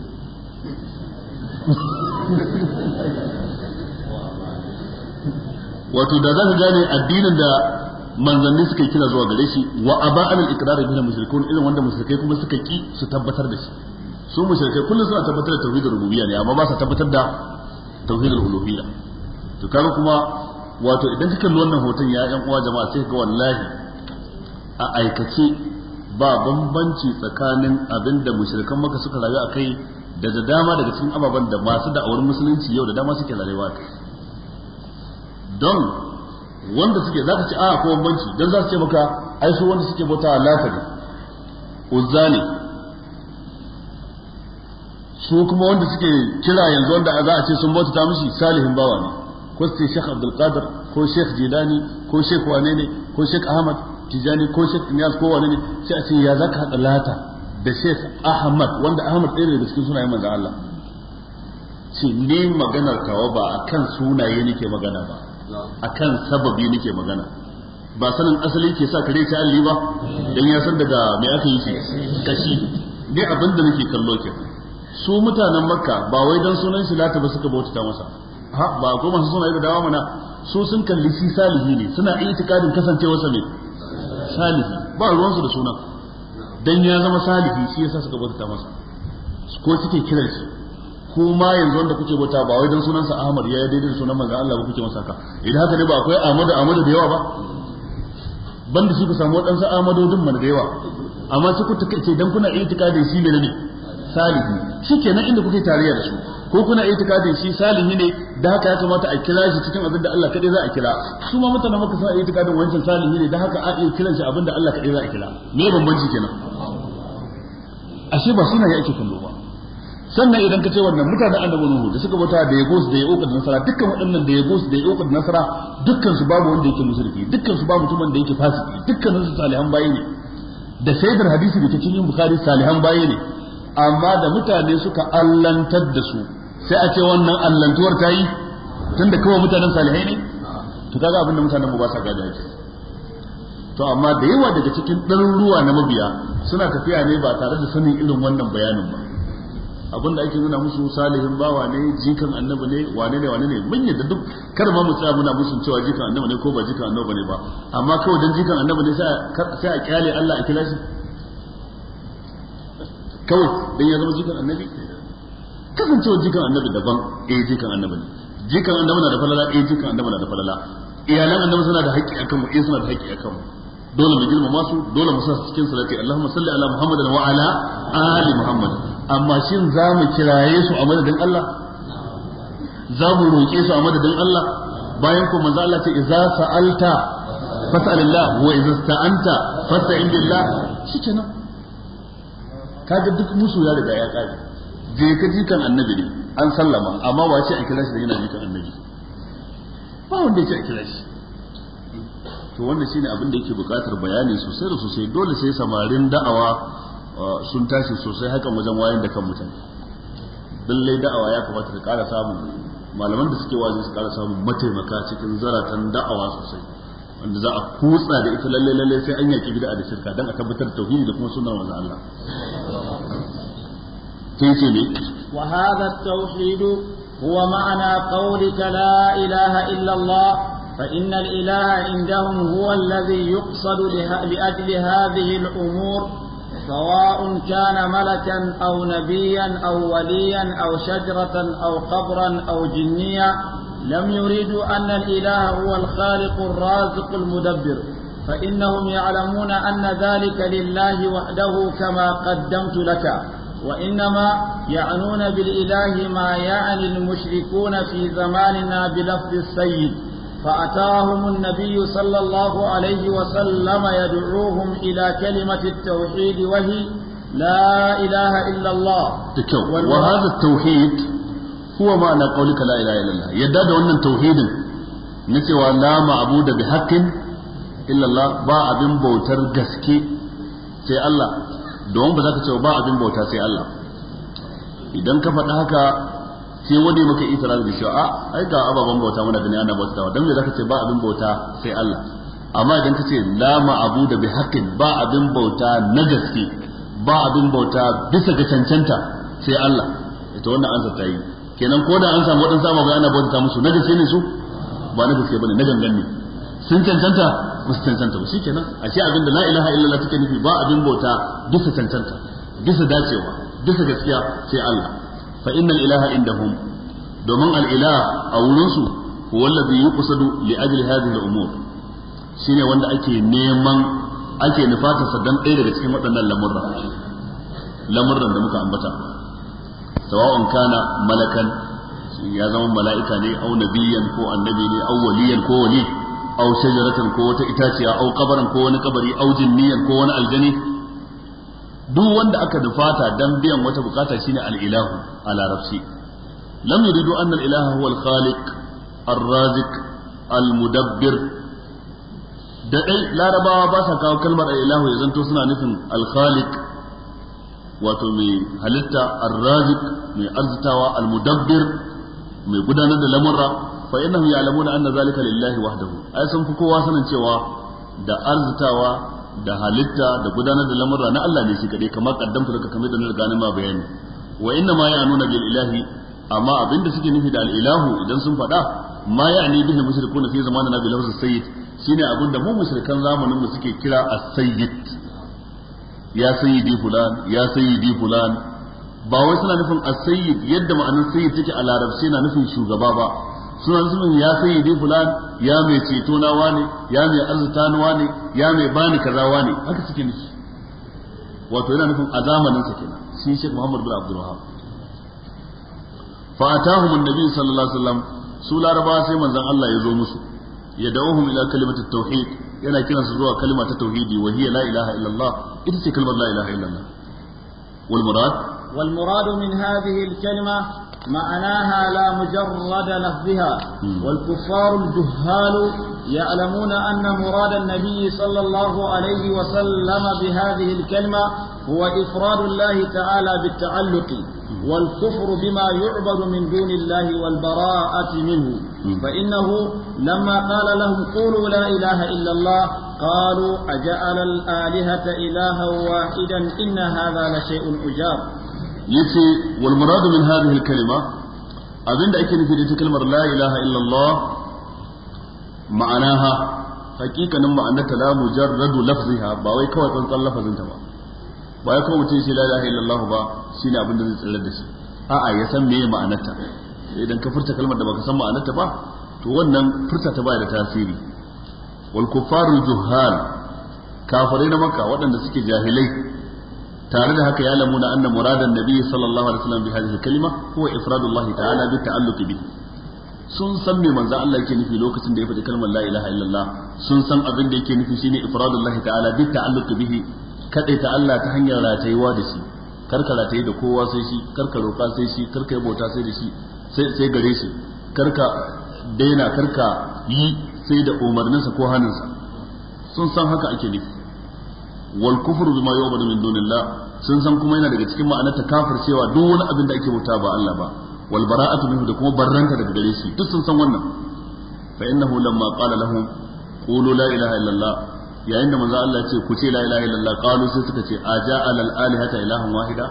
wato da za ka gane addinin da manzanni suka kira zuwa gare shi wa aba al iqrar bil mushrikun irin wanda mushrikai kuma suka ki su tabbatar da shi su mushrikai kullum suna tabbatar da tauhidul rububiyya ne amma ba su tabbatar da tauhidul uluhiyya to kaga kuma wato idan ka kalli wannan hoton ya yan uwa jama'a sai ga wallahi a aikace ba bambanci tsakanin abin da mushrikan maka suka rayu a kai da da dama daga cikin ababen da masu da'awar musulunci yau da dama suke rayuwa kai don wanda suke za ka ce a ko bambanci don za su ce maka ai su wanda suke bauta lata ne uzza ne su kuma wanda suke kira yanzu wanda za a ce sun bauta ta mishi salihin bawa ne ko su ce Sheikh Abdul Qadir ko Sheikh Jilani ko Sheikh wane ne ko Sheikh Ahmad Tijani ko Sheikh Niyaz ko wane ne sai a ce ya zaka hada lata da Sheikh Ahmad wanda Ahmad ɗaya ne daga cikin sunayen manzo Allah ce ni maganar kawa ba akan sunaye nake magana ba akan sababi nake magana ba sanin asali ke sa kare ta alli ba dan ya san daga me aka yi shi kashi ne abin da nake kallo ke su mutanen makka ba wai dan sunan shi lata ba suka bauta masa ha ba ko masu suna da dawa mana su sun kalli shi salihi ne suna itikadin kasancewarsa ne salihi ba ruwansu da sunan dan ya zama salihi shi yasa suka bauta masa ko suke kiran shi ko ma yanzu wanda kuke bauta ba wai dan sunansa Ahmad ya daidai da sunan manzon Allah ba kuke masa haka idan haka ne ba akwai Ahmadu Ahmadu da yawa ba banda shi ku samu wadansu Ahmadodin mana da yawa amma sai ku take dan kuna itikadin shi ne ne salihi shikenan inda kuke tarayya da su ko kuna itikadin shi salihi ne da haka ya kamata a kira shi cikin abin da Allah kadai za a kira su ma mutanen maka suna itikadin wancan salihi ne da haka a iya kiran shi abin da Allah kadai za a kira me bambanci kenan ashe ba suna ya ake kallo ba sannan idan ka ce wannan mutanen annabi nuhu da suka bauta da yagos da yauka da nasara dukkan waɗannan da yagos da yauka da nasara dukkan su babu wanda yake mushriki dukkan su babu mutumin da yake fasiki dukkan su salihan bayi ne da shaidar hadisi da cikin yin bukhari salihan bayi ne amma da mutane suka allantar da su sai a ce wannan allantuwar ta yi tunda kawai mutanen salihai ne to kaga abin da mutanen mu ba sa gada yake to amma da yawa daga cikin ɗaruruwa na mabiya suna tafiya ne ba tare da sanin irin wannan bayanin ba abinda ake nuna musu salihin bawa ne jikan annabi ne wane ne wane ne mun yadda duk kar ma mu tsaya muna musun cewa jikan annabi ne ko ba jikan annabi ne ba amma kawai dan jikan annabi ne sai a kyale Allah a kira shi kawai dan ya zama jikan annabi kasancewa jikan annabi daban eh jikan annabi ne jikan annabi na da falala eh jikan annabi na da falala iyalan annabi suna da haƙƙi akan mu eh suna da haƙƙi akan mu dole mu girmama su dole mu sa su cikin salati Allahumma salli ala Muhammadin wa ala ali Muhammad amma shin za mu kiraye su a madadin Allah za mu roƙe su a madadin Allah bayan ko manzo Allah ce idza sa'alta fas'alillah wa idza sta'anta fasta'in billah shikenan kaga duk musu ya riga ya kare je ka jikan annabi ne an sallama amma wace a kira shi da yana jikan annabi ba wanda ya ce a kira shi to wannan shine abin da yake buƙatar bayani sosai da sosai dole sai samarin da'awa sun tashi sosai hakan wajen wayan da kan mutane lallai da'awa ya kamata ta ƙara samun malaman da suke wazi su ƙara samun mataimaka cikin zaratan da'awa sosai wanda za a kutsa da ita lalle lalle sai an yaki bid'a da shirka dan a tabbatar da tauhidi da kuma sunnar manzon Allah sai ce ne wa hadha at-tauhid huwa ma'ana qawlika la ilaha illa Allah فإن الإله عندهم هو الذي يقصد لأجل هذه الأمور سواء كان ملكا أو نبيا أو وليا أو شجرة أو قبرا أو جنيا لم يريدوا أن الإله هو الخالق الرازق المدبر فإنهم يعلمون أن ذلك لله وحده كما قدمت لك وإنما يعنون بالإله ما يعني المشركون في زماننا بلفظ السيد فأتاهم النبي صلى الله عليه وسلم يدعوهم إلى كلمة التوحيد وهي لا إله إلا الله تكو وهذا التوحيد هو معنى قولك لا إله إلا الله يداد أن التوحيد نسوى لا معبود بحق إلا الله با أبن بوتر جسكي سي الله don ba za ka ce ba abin bauta sai Allah idan ka faɗa haka sai wani maka itiraz da shi a ai ga ababen bauta muna gani ana bautawa dan me zaka ce ba abin bauta sai Allah amma idan ka ce la ma'budu bi haqqin ba abin bauta na gaske ba abin bauta bisa ga cancanta sai Allah ita wannan ansa ta yi kenan ko da an samu wadansu ababai ana bauta musu na gaske ne su ba na gaske bane na gangan ne sun cancanta ba su cancanta ba shikenan ashe abin da la ilaha illallah take nufi ba abin bauta bisa cancanta bisa dacewa bisa gaskiya sai Allah fa innal ilaha indahum domin al ilah a wurin su huwa alladhi yuqsadu li ajli hadhihi al umur shine wanda ake neman ake nufata sa dan ɗaya daga cikin waɗannan lamurra lamurran da muka ambata sawa'un kana malakan ya zama mala'ika ne au nabiyan ko annabi ne au waliyan ko wali au shajaratan ko wata itaciya au kabaran ko wani kabari au jinniyan ko wani aljani duk wanda aka nufata dan biyan wata bukata shine al-ilahu a larabci lam yuridu anna al-ilaha huwa al-khaliq ar-raziq al-mudabbir da dai larabawa ba sa kawo kalmar al-ilahu ya zanto suna nufin al-khaliq wato mai halitta ar-raziq mai arzitawa al-mudabbir mai gudanar da lamurra fa innahum ya'lamuna anna zalika lillahi wahdahu ai sun fi kowa sanin cewa da arzitawa da halitta da gudanar da lamurra na Allah ne shi kadai kamar kaddamta daga kamar da na riga ma bayani wa inna ma ya'nuna bil ilahi amma abinda suke nufi da al ilahu idan sun faɗa ma ya'ni bihi mushrikuna fi zamanina bil lafz sayyid shine abinda mu mushrikan zamanin mu suke kira as-sayyid ya sayyidi fulan ya sayyidi fulan ba wai suna nufin as-sayyid yadda ma'anar sayyid take a larabci na nufin shugaba ba suna nufin ya sayyidi fulan ya mai ceto na wane ya mai arzuta na wane ya mai bani kaza wane haka suke nufi wato yana nufin a zamanin sa kenan shi Sheikh Muhammad bin Abdul Wahhab fa atahum an-nabi sallallahu alaihi wasallam su laraba sai manzon Allah ya zo musu ya da'uhum ila kalimatit tauhid yana kiransu zuwa kalma ta tauhidi wa hiya la ilaha illallah ita ce kalmar la ilaha illallah wal murad والمراد من هذه الكلمة معناها لا مجرد لفظها والكفار الجهال يعلمون أن مراد النبي صلى الله عليه وسلم بهذه الكلمة هو إفراد الله تعالى بالتعلق والكفر بما يعبد من دون الله والبراءة منه فإنه لما قال لهم قولوا لا إله إلا الله قالوا أجعل الآلهة إلها واحدا إن هذا لشيء أجاب yace wal muradu min hadhihi al kalima abinda ake nufi da ita kalmar la ilaha illa Allah ma'anaha hakikanin ma'anarta la mujarradu lafziha ba wai kawai tsantsan lafazin ta ba ba ya kawai mutum shi la ilaha illa Allah ba shine abin da zai tsira da shi a'a ya san meye ma'anarta idan ka furta kalmar da baka san ma'anarta ba to wannan furta ta baya da tasiri wal kuffaru juhal kafirai na makka waɗanda suke jahilai tare da haka ya lamuna anna muradan nabi sallallahu alaihi wasallam bi hadhihi kalima huwa ifradullah ta'ala bi ta'alluq bi sun san me manzo Allah yake nufi lokacin da ya faɗi kalmar la ilaha illallah sun san abin da yake nufi shine ifradullah ta'ala bi ta'alluq bihi kadai ta Allah ta hanyar ratayuwa da shi karka rataye da kowa sai shi karka roƙa sai shi karka yi bauta sai da shi sai gare shi karka daina karka yi sai da umarninsa ko hannunsa sun san haka ake nufi wal kufru bima yu'badu min dunillah sun san kuma yana daga cikin ma'anar ta cewa duk wani abin da ake bauta ba Allah ba wal bara'atu minhu da kuma barranta daga gare shi duk sun san wannan fa innahu lamma qala lahum qulu la ilaha illallah yayin da manzo Allah ya ce ku ce la ilaha illallah qalu sai suka ce aja'al al alihata ilahan wahida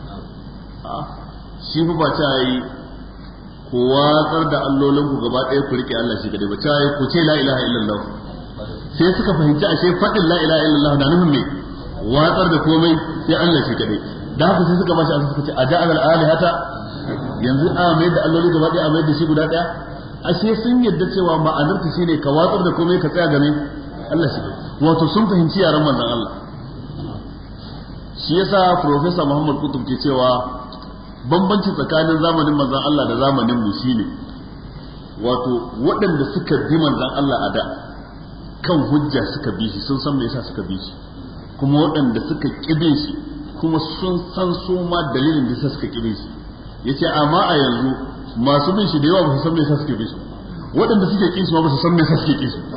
shi fa ba ta yi ku watsar da allolin ku gaba ɗaya ku rike Allah shi kadai ba ta yi ku ce la ilaha illallah sai suka fahimci ashe faɗin la ilaha illallah na nufin me watsar da komai sai Allah shi kadai da haka sai suka bashi asa suka ce aja'al al alihata yanzu a mai da alloli gaba ɗaya a mai da shi guda ɗaya ashe sun yadda cewa ma'anar ta shine ka watsar da komai ka tsaya game Allah shi wato sun fahimci yaran manzon Allah shi yasa professor Muhammad Kutub ke cewa bambanci tsakanin zamanin manzon Allah da zamanin mu shine wato waɗanda suka bi manzon Allah a da kan hujja suka bi shi sun san me yasa suka bi shi kuma waɗanda suka kibe shi kuma sun san su ma dalilin da yasa suka kibe shi yace amma a yanzu masu bin shi da yawa ba su san me yasa suke bi shi waɗanda suke kin shi ma ba su san me yasa suke kin shi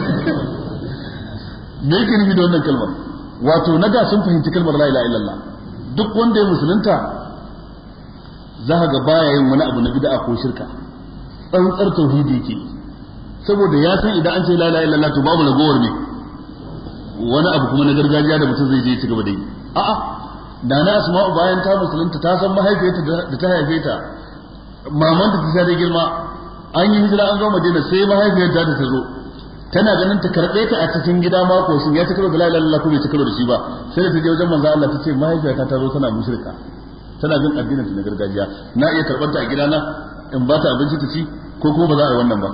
me yake nufi da wannan kalmar wato na da sun fahimci kalmar la ilaha illallah duk wanda ya musulunta za ka ga baya yin wani abu na bid'a ko shirka tsantsar tauhidi ke saboda ya san idan an ce la ilaha illallah to babu ragowar ne wani abu kuma na gargajiya da mutum zai je ci gaba da yi a'a da na asma'u bayan ta musulunta ta san mahaifiyarta da ta haife ta mamanta ta da girma an yi hijira an zo madina sai mahaifiyarta ta ta zo tana ganin ta karɓe ta a cikin gida mako shin ya ci karo da la ilaha illallah ko bai ci karo da shi ba sai da ta je wajen manzo Allah ta ce mahaifiyarta ta zo tana mushrika tana bin addinin ta na gargajiya na iya karɓar ta a gidana in ba ta abinci ta ci ko kuma ba za a yi wannan ba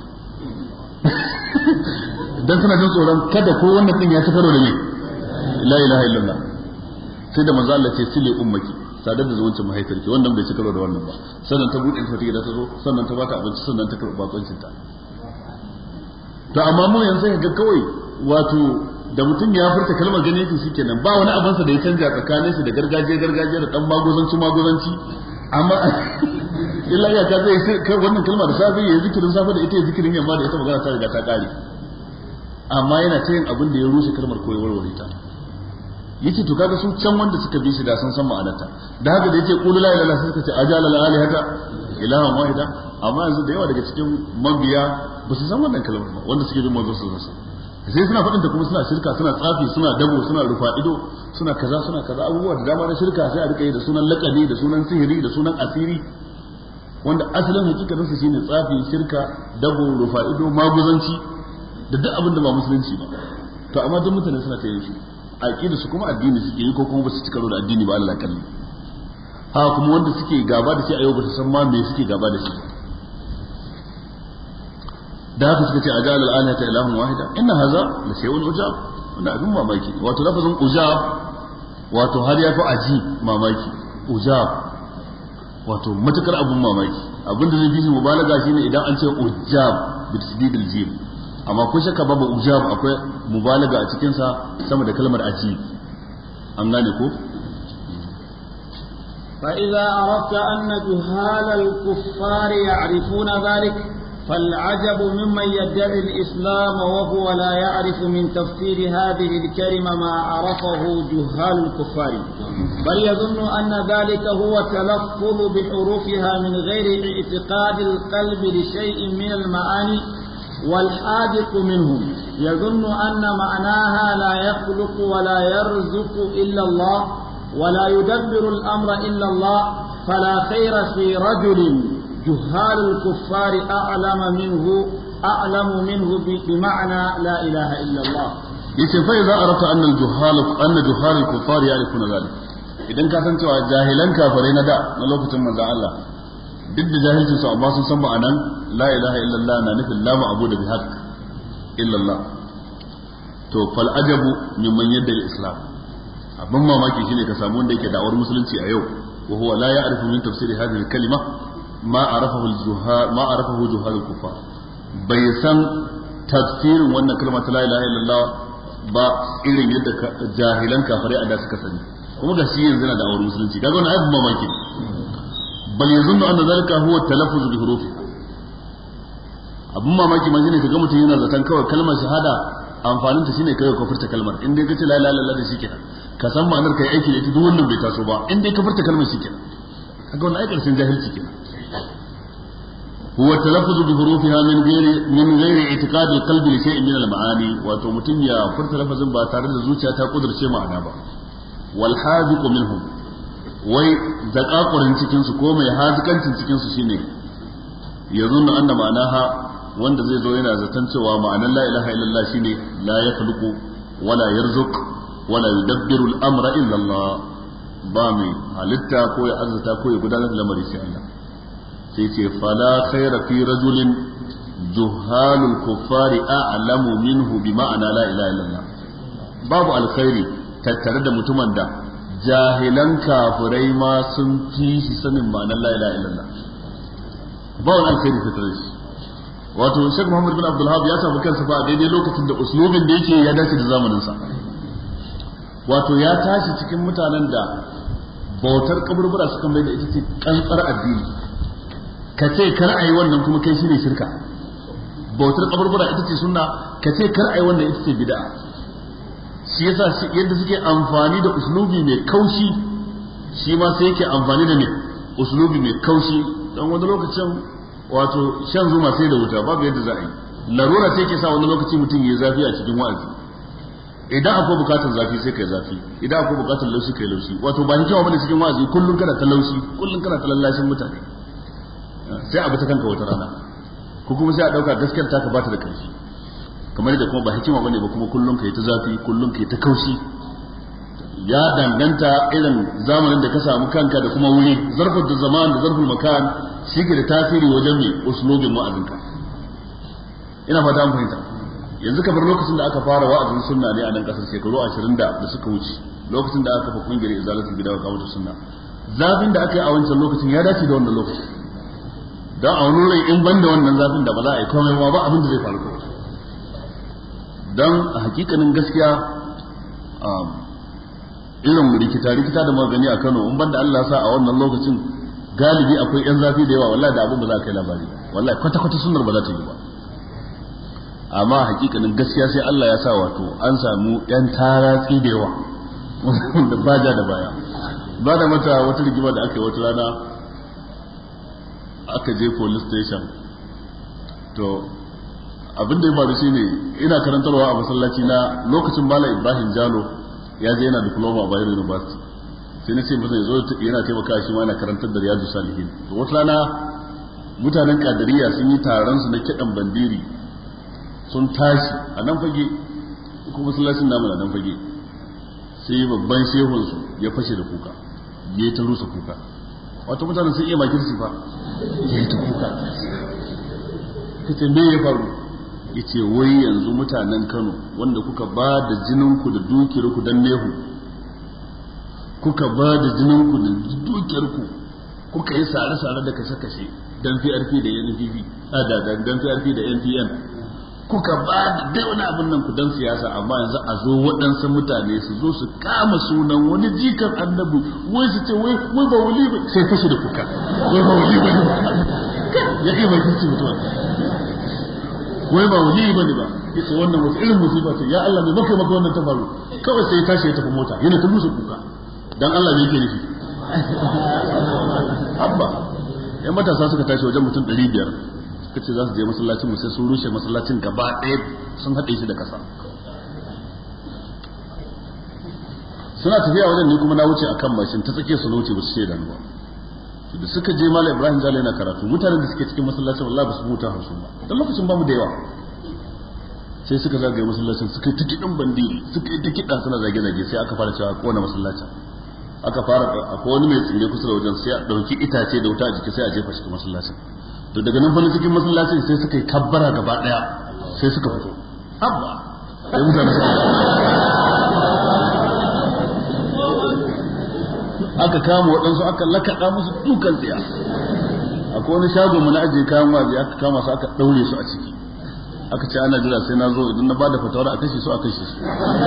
dan suna jin tsoron kada ko wannan din ya ci karo da me la ilaha illallah sai da manzo Allah ce sile ummaki sadar da zuwancin mahaifiyarki wannan bai ci karo da wannan ba sannan ta buɗe ta gida ta zo sannan ta bata abinci sannan ta karɓa bakoncin ta to amma mu yanzu ga kawai wato da mutum ya furta kalmar gani yake shikenan ba wani abin sa da ya canja tsakanin shi da gargajiya gargajiya da dan magozanci magozanci amma illa ya ka zai kai wannan kalma da safe ya zikirin safe da ita ya zikirin yamma da ita magana ta riga ta kare amma yana ta yin abin da ya rushe kalmar ko ya warware ta yace to kaga su can wanda suka bi shi da sun san ma'anarta da haka da yace qul la ilaha illallah suka ce ajala la alihata ilahan wahida amma yanzu da yawa daga cikin mabiya ba su san wannan kalmar ba wanda suke bin manzo sallallahu alaihi sai suna faɗin ta kuma suna shirka suna tsafi suna dabo suna rufa ido suna kaza suna kaza abubuwa da dama na shirka sai a rika yi da sunan laƙani da sunan sihiri da sunan asiri wanda asalin hakikatin su shine tsafi shirka dabo rufa ido maguzanci da duk abin da ba musulunci ba to amma duk mutane suna ta yin shi aqida su kuma addini suke yi ko kuma ba su ci karo da addini ba Allah kalli ha kuma wanda suke gaba da shi a yau ba su san ma me suke gaba da shi da haka suka ce ajal al-alihata ilahun wahida inna hadha la shay'un ujab wannan abin mamaki wato lafazin ujab wato har ya fi aji mamaki ujab wato matukar abin mamaki abin da zai fi mubalaga shine idan an ce ujab bi tasdidil jim amma ko shakka babu ujab akwai mubalaga a cikin sa sama da kalmar aji an gane ko فإذا أردت أن جهال الكفار يعرفون ذلك فالعجب ممن يدعي الإسلام وهو لا يعرف من تفسير هذه الكلمة ما عرفه جهال الكفار بل يظن أن ذلك هو تلفظ بحروفها من غير اعتقاد القلب لشيء من المعاني والحاذق منهم يظن أن معناها لا يخلق ولا يرزق إلا الله ولا يدبر الأمر إلا الله فلا خير في رجل جهال الكفار أعلم منه أعلم منه بمعنى لا إله إلا الله yace fa idza arata anna al-juhal anna juhal al-kuffar ya'rifuna zalik idan ka san cewa jahilan kafirai na da na lokacin manzon Allah duk da jahilcin su amma sun san ma'anan la ilaha illallah na nufin la ma'budu bi haqq illallah to fal ajabu mimman yadda islam abin mamaki shine ka samu wanda yake da'awar musulunci a yau wa huwa la ya'rifu min tafsiri hadhihi al-kalima ma arafahu al-juhal ma arafahu juhal al-kuffar bai san tafsirin wannan kalma ta la ilaha illallah ba irin yadda jahilan kafirai a da suka sani kuma ga shi yanzu yana da'awar musulunci kaga wannan abin mamaki bal yazunnu anna zalika huwa talaffuz bi hurufi abin mamaki ma shine kaga mutum yana zaton kawai kalmar shahada amfanin ta shine kai ka furta kalmar in dai kace la ilaha illallah da shikenan ka san ma'anar kai aiki da ita duk wannan bai taso ba in dai ka furta kalmar shikenan kaga wannan ai karshen jahilci kenan huwa talaffuz bi hurufiha min ghairi min ghairi i'tiqad al-qalbi li shay'in min al-ma'ani wato mutum ya furta lafazin ba tare da zuciya ta kudurce ma'ana ba wal haziqu minhum wai zakakurin cikin su ko mai hazikancin cikin su shine yazunnu anna ma'anaha wanda zai zo yana zaton cewa ma'anar la ilaha illallah shine la yakhluqu wala yarzuq wala yudabbiru al-amra illa Allah ba mai halitta ko ya arzuta ko ya gudanar da lamari sai Allah sai ce fala khaira fi rajulin juhalul kuffari a'lamu minhu bi ma'ana la ilaha illallah babu alkhairi tattare da mutumin da jahilan kafirai ma sun fi shi sanin ma'anar la ilaha illallah ba wani alkhairi tattare da shi wato Sheikh Muhammad bin Abdul Wahab ya samu kansa ba daidai lokacin da uslubin da yake ya dace da zamanin sa wato ya tashi cikin mutanen da bautar kaburbura suka mai da ita ce kantsar addini ka ce kar a yi wannan kuma kai shine shirka bautar kaburbura ita ce sunna ka ce kar a yi wannan ita ce bid'a shi yasa yadda suke amfani da uslubi mai kaushi shi ma sai yake amfani da ne uslubi mai kaushi don wani lokacin wato shan zuma sai da wuta babu yadda za a yi larura ce ke sa wani lokaci mutum ya zafi a cikin wa'azi idan akwai bukatar zafi sai kai zafi idan akwai bukatar laushi kai laushi wato ba hikima bane cikin wa'azi kullun kana ta laushi kullun kana ta lallashin mutane sai abu ta kanka wata rana ko kuma sai a dauka gaskiyar taka bata da karfi kamar da kuma ba hikima bane ba kuma kullun kai ta zafi kullun kai ta kaushi ya danganta irin zamanin da ka samu kanka da kuma wuri zarfin da zaman da zarfin makan shi ke da tasiri wajen mai uslubin wa'azinka ina fata an fahimta yanzu kamar lokacin da aka fara wa'azin sunna ne a nan kasar shekaru 20 da da suka wuce lokacin da aka kafa kungiyar izalatul bid'a wa kamata sunna zafin da aka yi a wancan lokacin ya dace da wannan lokacin don a wani rai in ban da wannan zafin da ba za a yi komai ba abin da zai faru kawai don a hakikanin gaskiya irin rikita rikita da magani a Kano in banda Allah sa a wannan lokacin galibi akwai yan zafi da yawa wallahi da abin ba za ka yi labari wallahi kwata kwata sunnar ba za ta yi ba amma hakikanin gaskiya sai Allah ya sa wato an samu yan taratsi da yawa da baja da baya ba da mata wata rigima da aka yi wata rana aka je police station to abin da ya faru shine ina karantarwa a masallaci na lokacin Malam Ibrahim Jalo ya je yana diploma a Bayero University sai na ce masa ya zo yana taimaka shi ma yana karantar da Riyadu Salihin to wata rana mutanen Kadiriya sun yi taron su na kidan bandiri sun tashi a nan fage kuma masallacin namu na nan fage sai babban shehun su ya fashe da kuka ya ta rusa kuka wato mutanen sun iya makirci fa ya yi ta kuka kace me ya faru yace wai yanzu mutanen Kano wanda kuka ba da jininku da dukiyarku dan nehu kuka ba da jininku da dukiyarku kuka yi sare-sare da kashe-kashe dan PRP da NPP a da dan PRP da NPN kuka ba da dai wani abin nan ku dan siyasa amma yanzu a zo waɗansu mutane su zo su kama sunan wani jikan annabi wai su ce wai wai ba wuli ba sai fashi da kuka wai ba wuli ba ya iya mai kirci mutuwa wai ba wali ba ne ba yace wannan wata irin musiba ce ya Allah mai maka maka wannan ta faru kawai sai ya tashi ya tafi mota yana ta musu kuka dan Allah ne yake nufi abba yan matasa suka tashi wajen mutum 500 suka ce za su je masallacin mu sai sun rushe masallacin gaba ɗaya sun haɗe shi da ƙasa suna tafiya wajen ne kuma na wuce akan mashin ta tsake su wuce ba su ce da ba da suka je malam ibrahim jalo yana karatu mutanen da suke cikin masallacin wallahi ba su huta hausu ba dan lokacin ba mu da yawa sai suka zagaye masallacin suka yi ta kiɗin bandiri suka yi ta kiɗa suna zage-zage sai aka fara cewa kona masallacin aka fara akwai wani mai tsire kusa da wajen sai a dauki itace da wuta a jiki sai a jefa cikin masallacin to daga nan fa cikin masallacin sai suka yi kabbara gaba daya sai suka fito habba sai mutane suka aka kama waɗansu aka lakaɗa musu dukan tsiya akwai wani shago mu na ajiye kayan waje aka kama su aka ɗaure su a ciki aka ce ana jira sai na zo idan na bada fatawar a kashe su a kashe su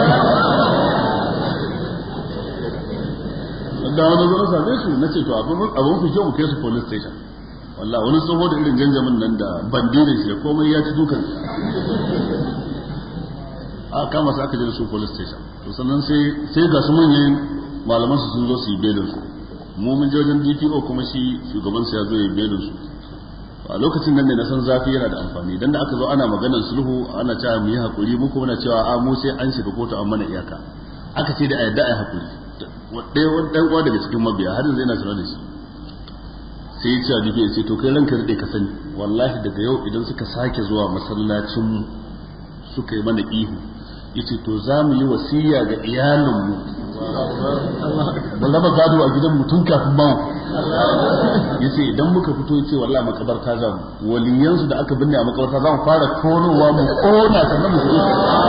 da wani zo na same su na ce to abin fi kyau mu kai su police station wallah wani tsoho da irin janjamin nan da bandirin shi da komai ya ci dukan a kama su aka je da su police station to sannan sai sai ga su manyan malaman su sun zo su yi belin su mu mun je wajen DPO kuma shi shugaban su ya zo ya yi belin su a lokacin nan ne na san zafi yana da amfani dan da aka zo ana maganar sulhu ana cewa mu yi hakuri mu kuma na cewa a mu sai an shiga kotu an mana iyaka aka ce da a yadda a yi hakuri ɗaya wani ɗan uwa daga cikin mabiya har yanzu yana tare da shi sai ya ce a DPO sai to kai ranka daɗe ka sani wallahi daga yau idan suka sake zuwa masallacin suka yi mana ihu yace to za mu yi wasiya ga iyalinmu ba raba gado a gidan mutum kafin ba yace idan muka fito yace wallahi makabarta za mu waliyansu da aka binne a makabarta za mu fara tonowa mu kona sannan mu fito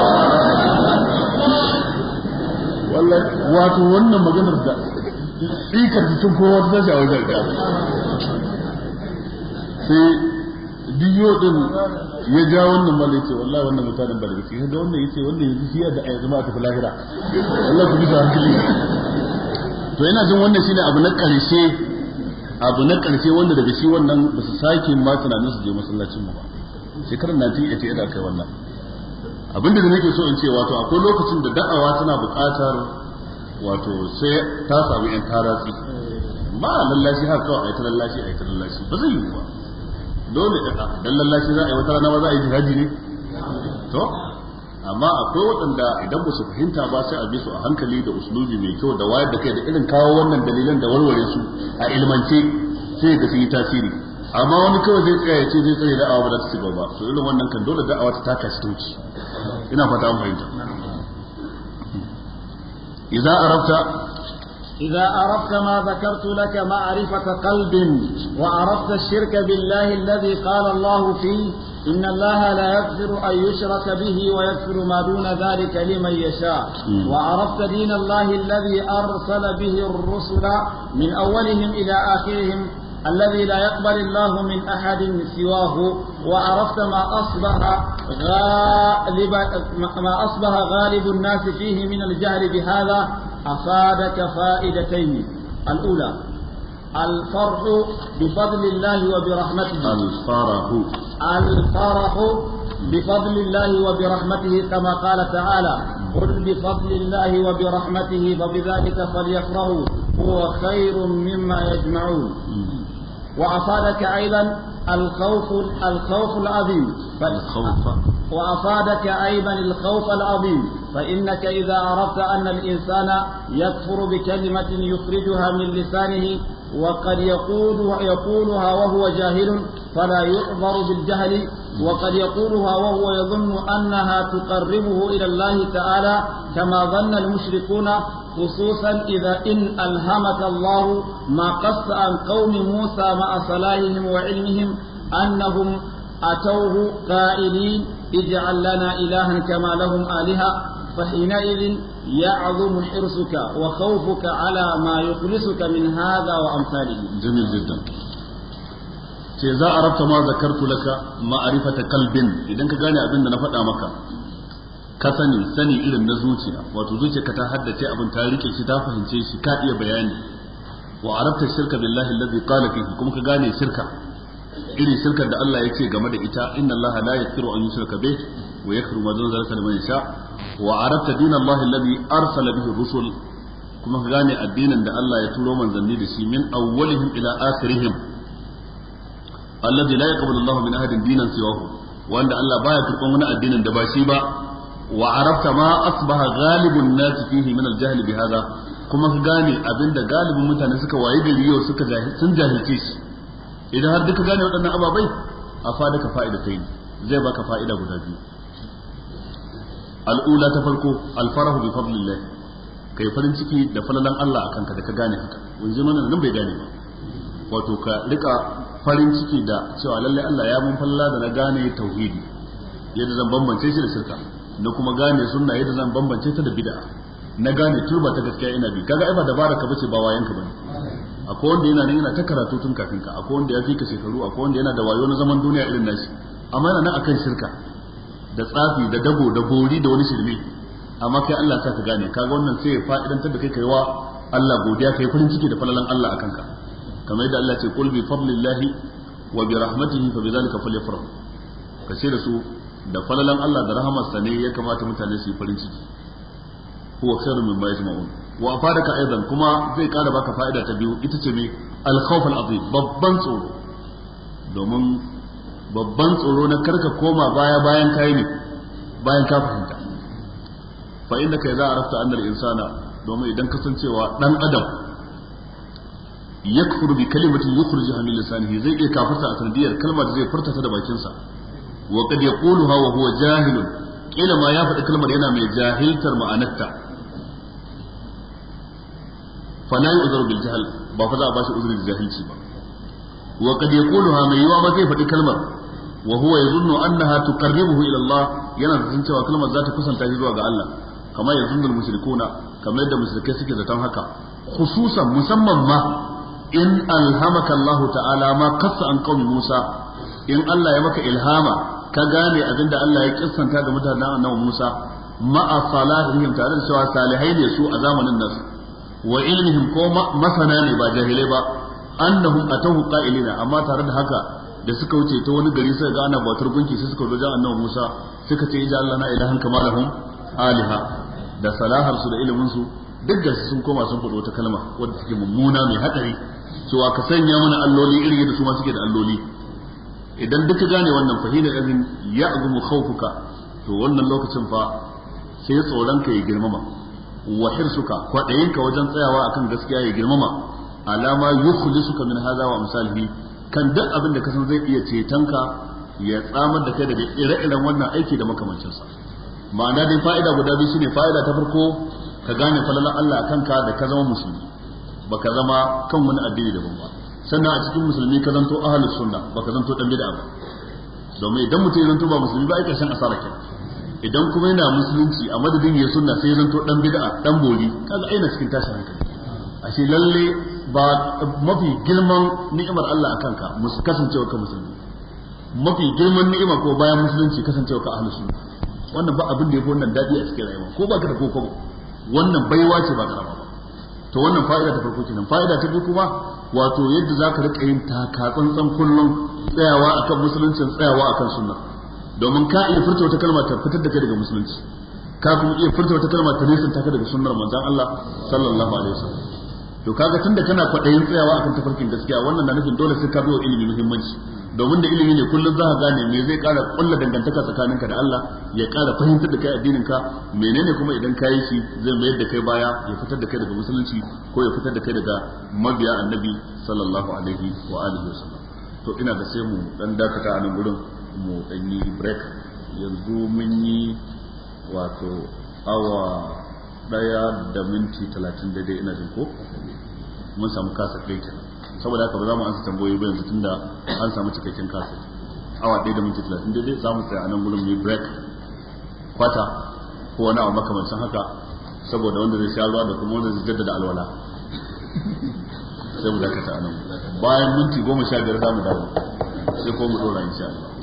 wallahi wato wannan maganar da tsikar jikin kowa ta tashi a wajen da sai biyo din ya ja wannan mala yace wallahi wannan mutanen ba da gaske ga wannan yace wannan yanzu shi da ayyuka ma ta fi lahira wallahi ku bisa hankali to ina jin wannan shine abu na karshe abu na karshe wanda daga shi wannan ba su sake ma tunanin su je masallacin mu ba shekarar 1988 da kai wannan abinda da nake so in ce wato akwai lokacin da da'awa tana buƙatar wato sai ta samu yan taratsi ba lallashi har kawai a yi ta lallashi a yi ta lallashi ba zai yi ba dole dan lallashi za a yi wata rana ba za a yi jihadi ne to amma akwai waɗanda idan ba su fahimta ba sai a bi su a hankali da uslubi mai kyau da wayar da kai da irin kawo wannan dalilan da warware su a ilmance sai da su yi tasiri amma wani kawai zai tsaya ya ce zai tsare da'awa ba za ta ci gaba to irin wannan kan dole da'awa ta taka shi tauci ina fata an fahimta idza arafta إذا أردت ما ذكرت لك معرفة قلب وعرفت الشرك بالله الذي قال الله فيه إن الله لا يغفر أن يشرك به ويغفر ما دون ذلك لمن يشاء وعرفت دين الله الذي أرسل به الرسل من أولهم إلى آخرهم الذي لا يقبل الله من أحد سواه وعرفت ما أصبح غالب ما أصبح غالب الناس فيه من الجهل بهذا أفادك فائدتين الأولى الفرح بفضل الله وبرحمته الفرح الفرح بفضل الله وبرحمته كما قال تعالى قل بفضل الله وبرحمته فبذلك فليفرحوا هو خير مما يجمعون وأفادك أيضا الخوف الخوف العظيم الخوف وأفادك أيضا الخوف العظيم فإنك إذا عرفت أن الإنسان يكفر بكلمة يخرجها من لسانه وقد يقول يقولها وهو جاهل فلا يعذر بالجهل وقد يقولها وهو يظن أنها تقربه إلى الله تعالى كما ظن المشركون خصوصا إذا إن ألهمك الله ما قص عن قوم موسى مع صلاحهم وعلمهم أنهم أتوه قائلين اجعل لنا إلها كما لهم آلهة فحينئذ يعظم حرصك وخوفك على ما يخلصك من هذا وأمثاله جميل جدا ce za a rabta ma zakartu laka ma'arifata kalbin idan ka gane abin da na faɗa maka ka sani sani irin na zuciya wato zuciyarka ta haddace abin ta rike shi ta fahimce shi ka iya bayani wa arabta shirka billahi allazi qala fihi kuma ka gane shirka irin shirkar da Allah ya ce game da ita inna Allah la yaghfiru an yushraka bih wa yaghfiru ma dun zalika liman yasha wa arabta din Allah alladhi arsala bihi rusul kuma ka gane addinin da Allah ya turo manzanni da shi min awwalihim ila akhirihim alladhi la yaqbalu Allah min ahadin dinan siwahu wanda Allah baya karban wani addinin da ba shi ba wa arabta ma asbaha ghalibun nas fihi min al-jahl bi hada kuma ka gane abinda galibin mutane suka waye gari yau suka sun jahilce shi idan har duka gane waɗannan ababai a fada ka fa'ida ta yi zai baka fa'ida guda biyu al'ula ta farko alfarahu bi fadlillah kai farin ciki da falalan Allah akan ka da ka gane haka wanzu mana nan bai gane ba wato ka rika farin ciki da cewa lalle Allah ya mun falala da na gane tauhidi yadda zan bambance shi da shirka na kuma gane sunna yadda zan bambance ta da bid'a na gane turba ta gaskiya ina bi kaga ai ba dabara ka bace ba wayanka bane akwai wanda yana nan yana ta karatu tun kafin ka akwai wanda ya fi ka shekaru akwai wanda yana da wayo na zaman duniya irin nashi amma yana nan akan shirka da tsafi da dabo da bori da wani shirme amma kai Allah sa ka gane kaga wannan sai ya fa'idantar da kai kai wa Allah godiya kai farin ciki da falalan Allah akan ka kamar yadda Allah ce qul bi fadlillahi wa bi rahmatihi fa bidhalika falyafrahu kace da su da falalan Allah da rahamarsa ne ya kamata mutane su yi farin ciki huwa khairu mimma yajma'un wa afadaka aidan kuma zai kara baka fa'ida ta biyu ita ce me al-khawf al-azim babban tsoro domin babban tsoro na karka koma baya bayan kai ne bayan ka fahimta fa innaka idza arafta anna al-insana domin idan kasancewa dan adam yakfuru bi kalimatin yukhrijuha min lisanihi zai iya kafirta a sanadiyar kalmar da zai furta ta da bakinsa wa qad yaquluha wa huwa jahilun kila ma ya faɗi kalmar yana mai jahiltar ma'anarta fa la yu'zaru bil jahl ba fa za a bashi uzuri da jahilci ba wa qad yaquluha mai yiwa ma zai faɗi kalmar wa huwa yazunnu annaha tuqarribuhu ila Allah yana da cewa kalmar za ta kusanta shi zuwa ga Allah kamar yazunnu mushrikuna kamar yadda mushrikai suke zaton haka khususan musamman ma in alhamaka Allah ta'ala ma kassa an qaumi Musa in Allah ya maka ilhama ka gane abinda Allah ya kissanta ga mutanen annabi Musa ma'a salahihim tare da cewa salihai ne su a zamanin nasu wa ilmihim ko masana ne ba jahilai ba annahum atahu qa'ilina amma tare da haka da suka wuce ta wani gari suka ga ana bautar gunki sai suka zo annabi Musa suka ce ija Allah na ilahan kama lahum aliha da salahar su da ilimin su duk da sun koma sun faɗo wata kalma wadda take mummuna mai hadari cewa ka sanya mana alloli irin yadda su ma suke da alloli idan duka gane wannan fahina izin ya azumu khawfuka to wannan lokacin fa sai tsoron ka ya girmama wa hirsuka kwadayinka wajen tsayawa akan gaskiya ya girmama alama yukhlisuka min hadha wa amsalihi kan duk abin da ka san zai iya cetonka ya tsamar da kai daga ire-iren wannan aiki da makamancinsa ma'ana dai fa'ida guda biyu shine fa'ida ta farko ka gane falalan Allah akan ka da ka zama musulmi baka zama kan wani addini daban ba sannan a cikin musulmi ka zanto ahlus sunna baka zanto dan bid'a ba domin idan mutum ya zanto ba musulmi ba ai karshen asara kenan idan kuma yana musulunci a madadin ya sunna sai ya zanto dan bid'a dan boli kaga aina cikin tashin hankali ashe lalle ba mafi girman ni'imar Allah akan ka musu kasancewa ka musulmi mafi girman ni'ima ko bayan musulunci kasancewa ka ahlus sunna wannan ba abin da yafi wannan dadi a cikin rayuwa ko baka da koko wannan baiwa ce ba karama ba to wannan fa'ida ta farko kenan fa'ida ta biyu kuma wato yadda zaka rika yin taka tsantsan kullum tsayawa akan musuluncin tsayawa akan sunna domin ka iya furta wata kalma ta fitar da kai daga musulunci ka kuma iya furta wata kalma ta nisan ta daga sunnar manzon Allah sallallahu alaihi wasallam to kaga tunda kana kwaɗayin tsayawa akan tafarkin gaskiya wannan na nufin dole sai ka biyo ilimi muhimmanci domin da ilimi ne kullum za ka gane me zai ƙara ƙulla dangantaka tsakaninka da Allah ya ƙara fahimtar da kai addininka menene kuma idan ka yi shi zai mayar da kai baya ya fitar da kai daga musulunci ko ya fitar da kai daga mabiya annabi sallallahu alaihi wa alihi wasallam to ina da sai mu dan dakata a nan gurin mu dan yi break yanzu mun yi wato awa daya da minti talatin daidai ina jin ko mun samu kasa ɗaya kenan saboda haka ba za mu ansa tambayoyi ba yanzu tunda an samu cikakken kasa awa ɗaya da minti talatin daidai za mu tsaya a nan gurin mu break kwata ko wani abu makamancin haka saboda wanda zai sha ruwa da kuma wanda zai jaddada alwala sai mu dakata a nan bayan minti goma sha biyar za mu dawo sai ko mu ɗora insha Allah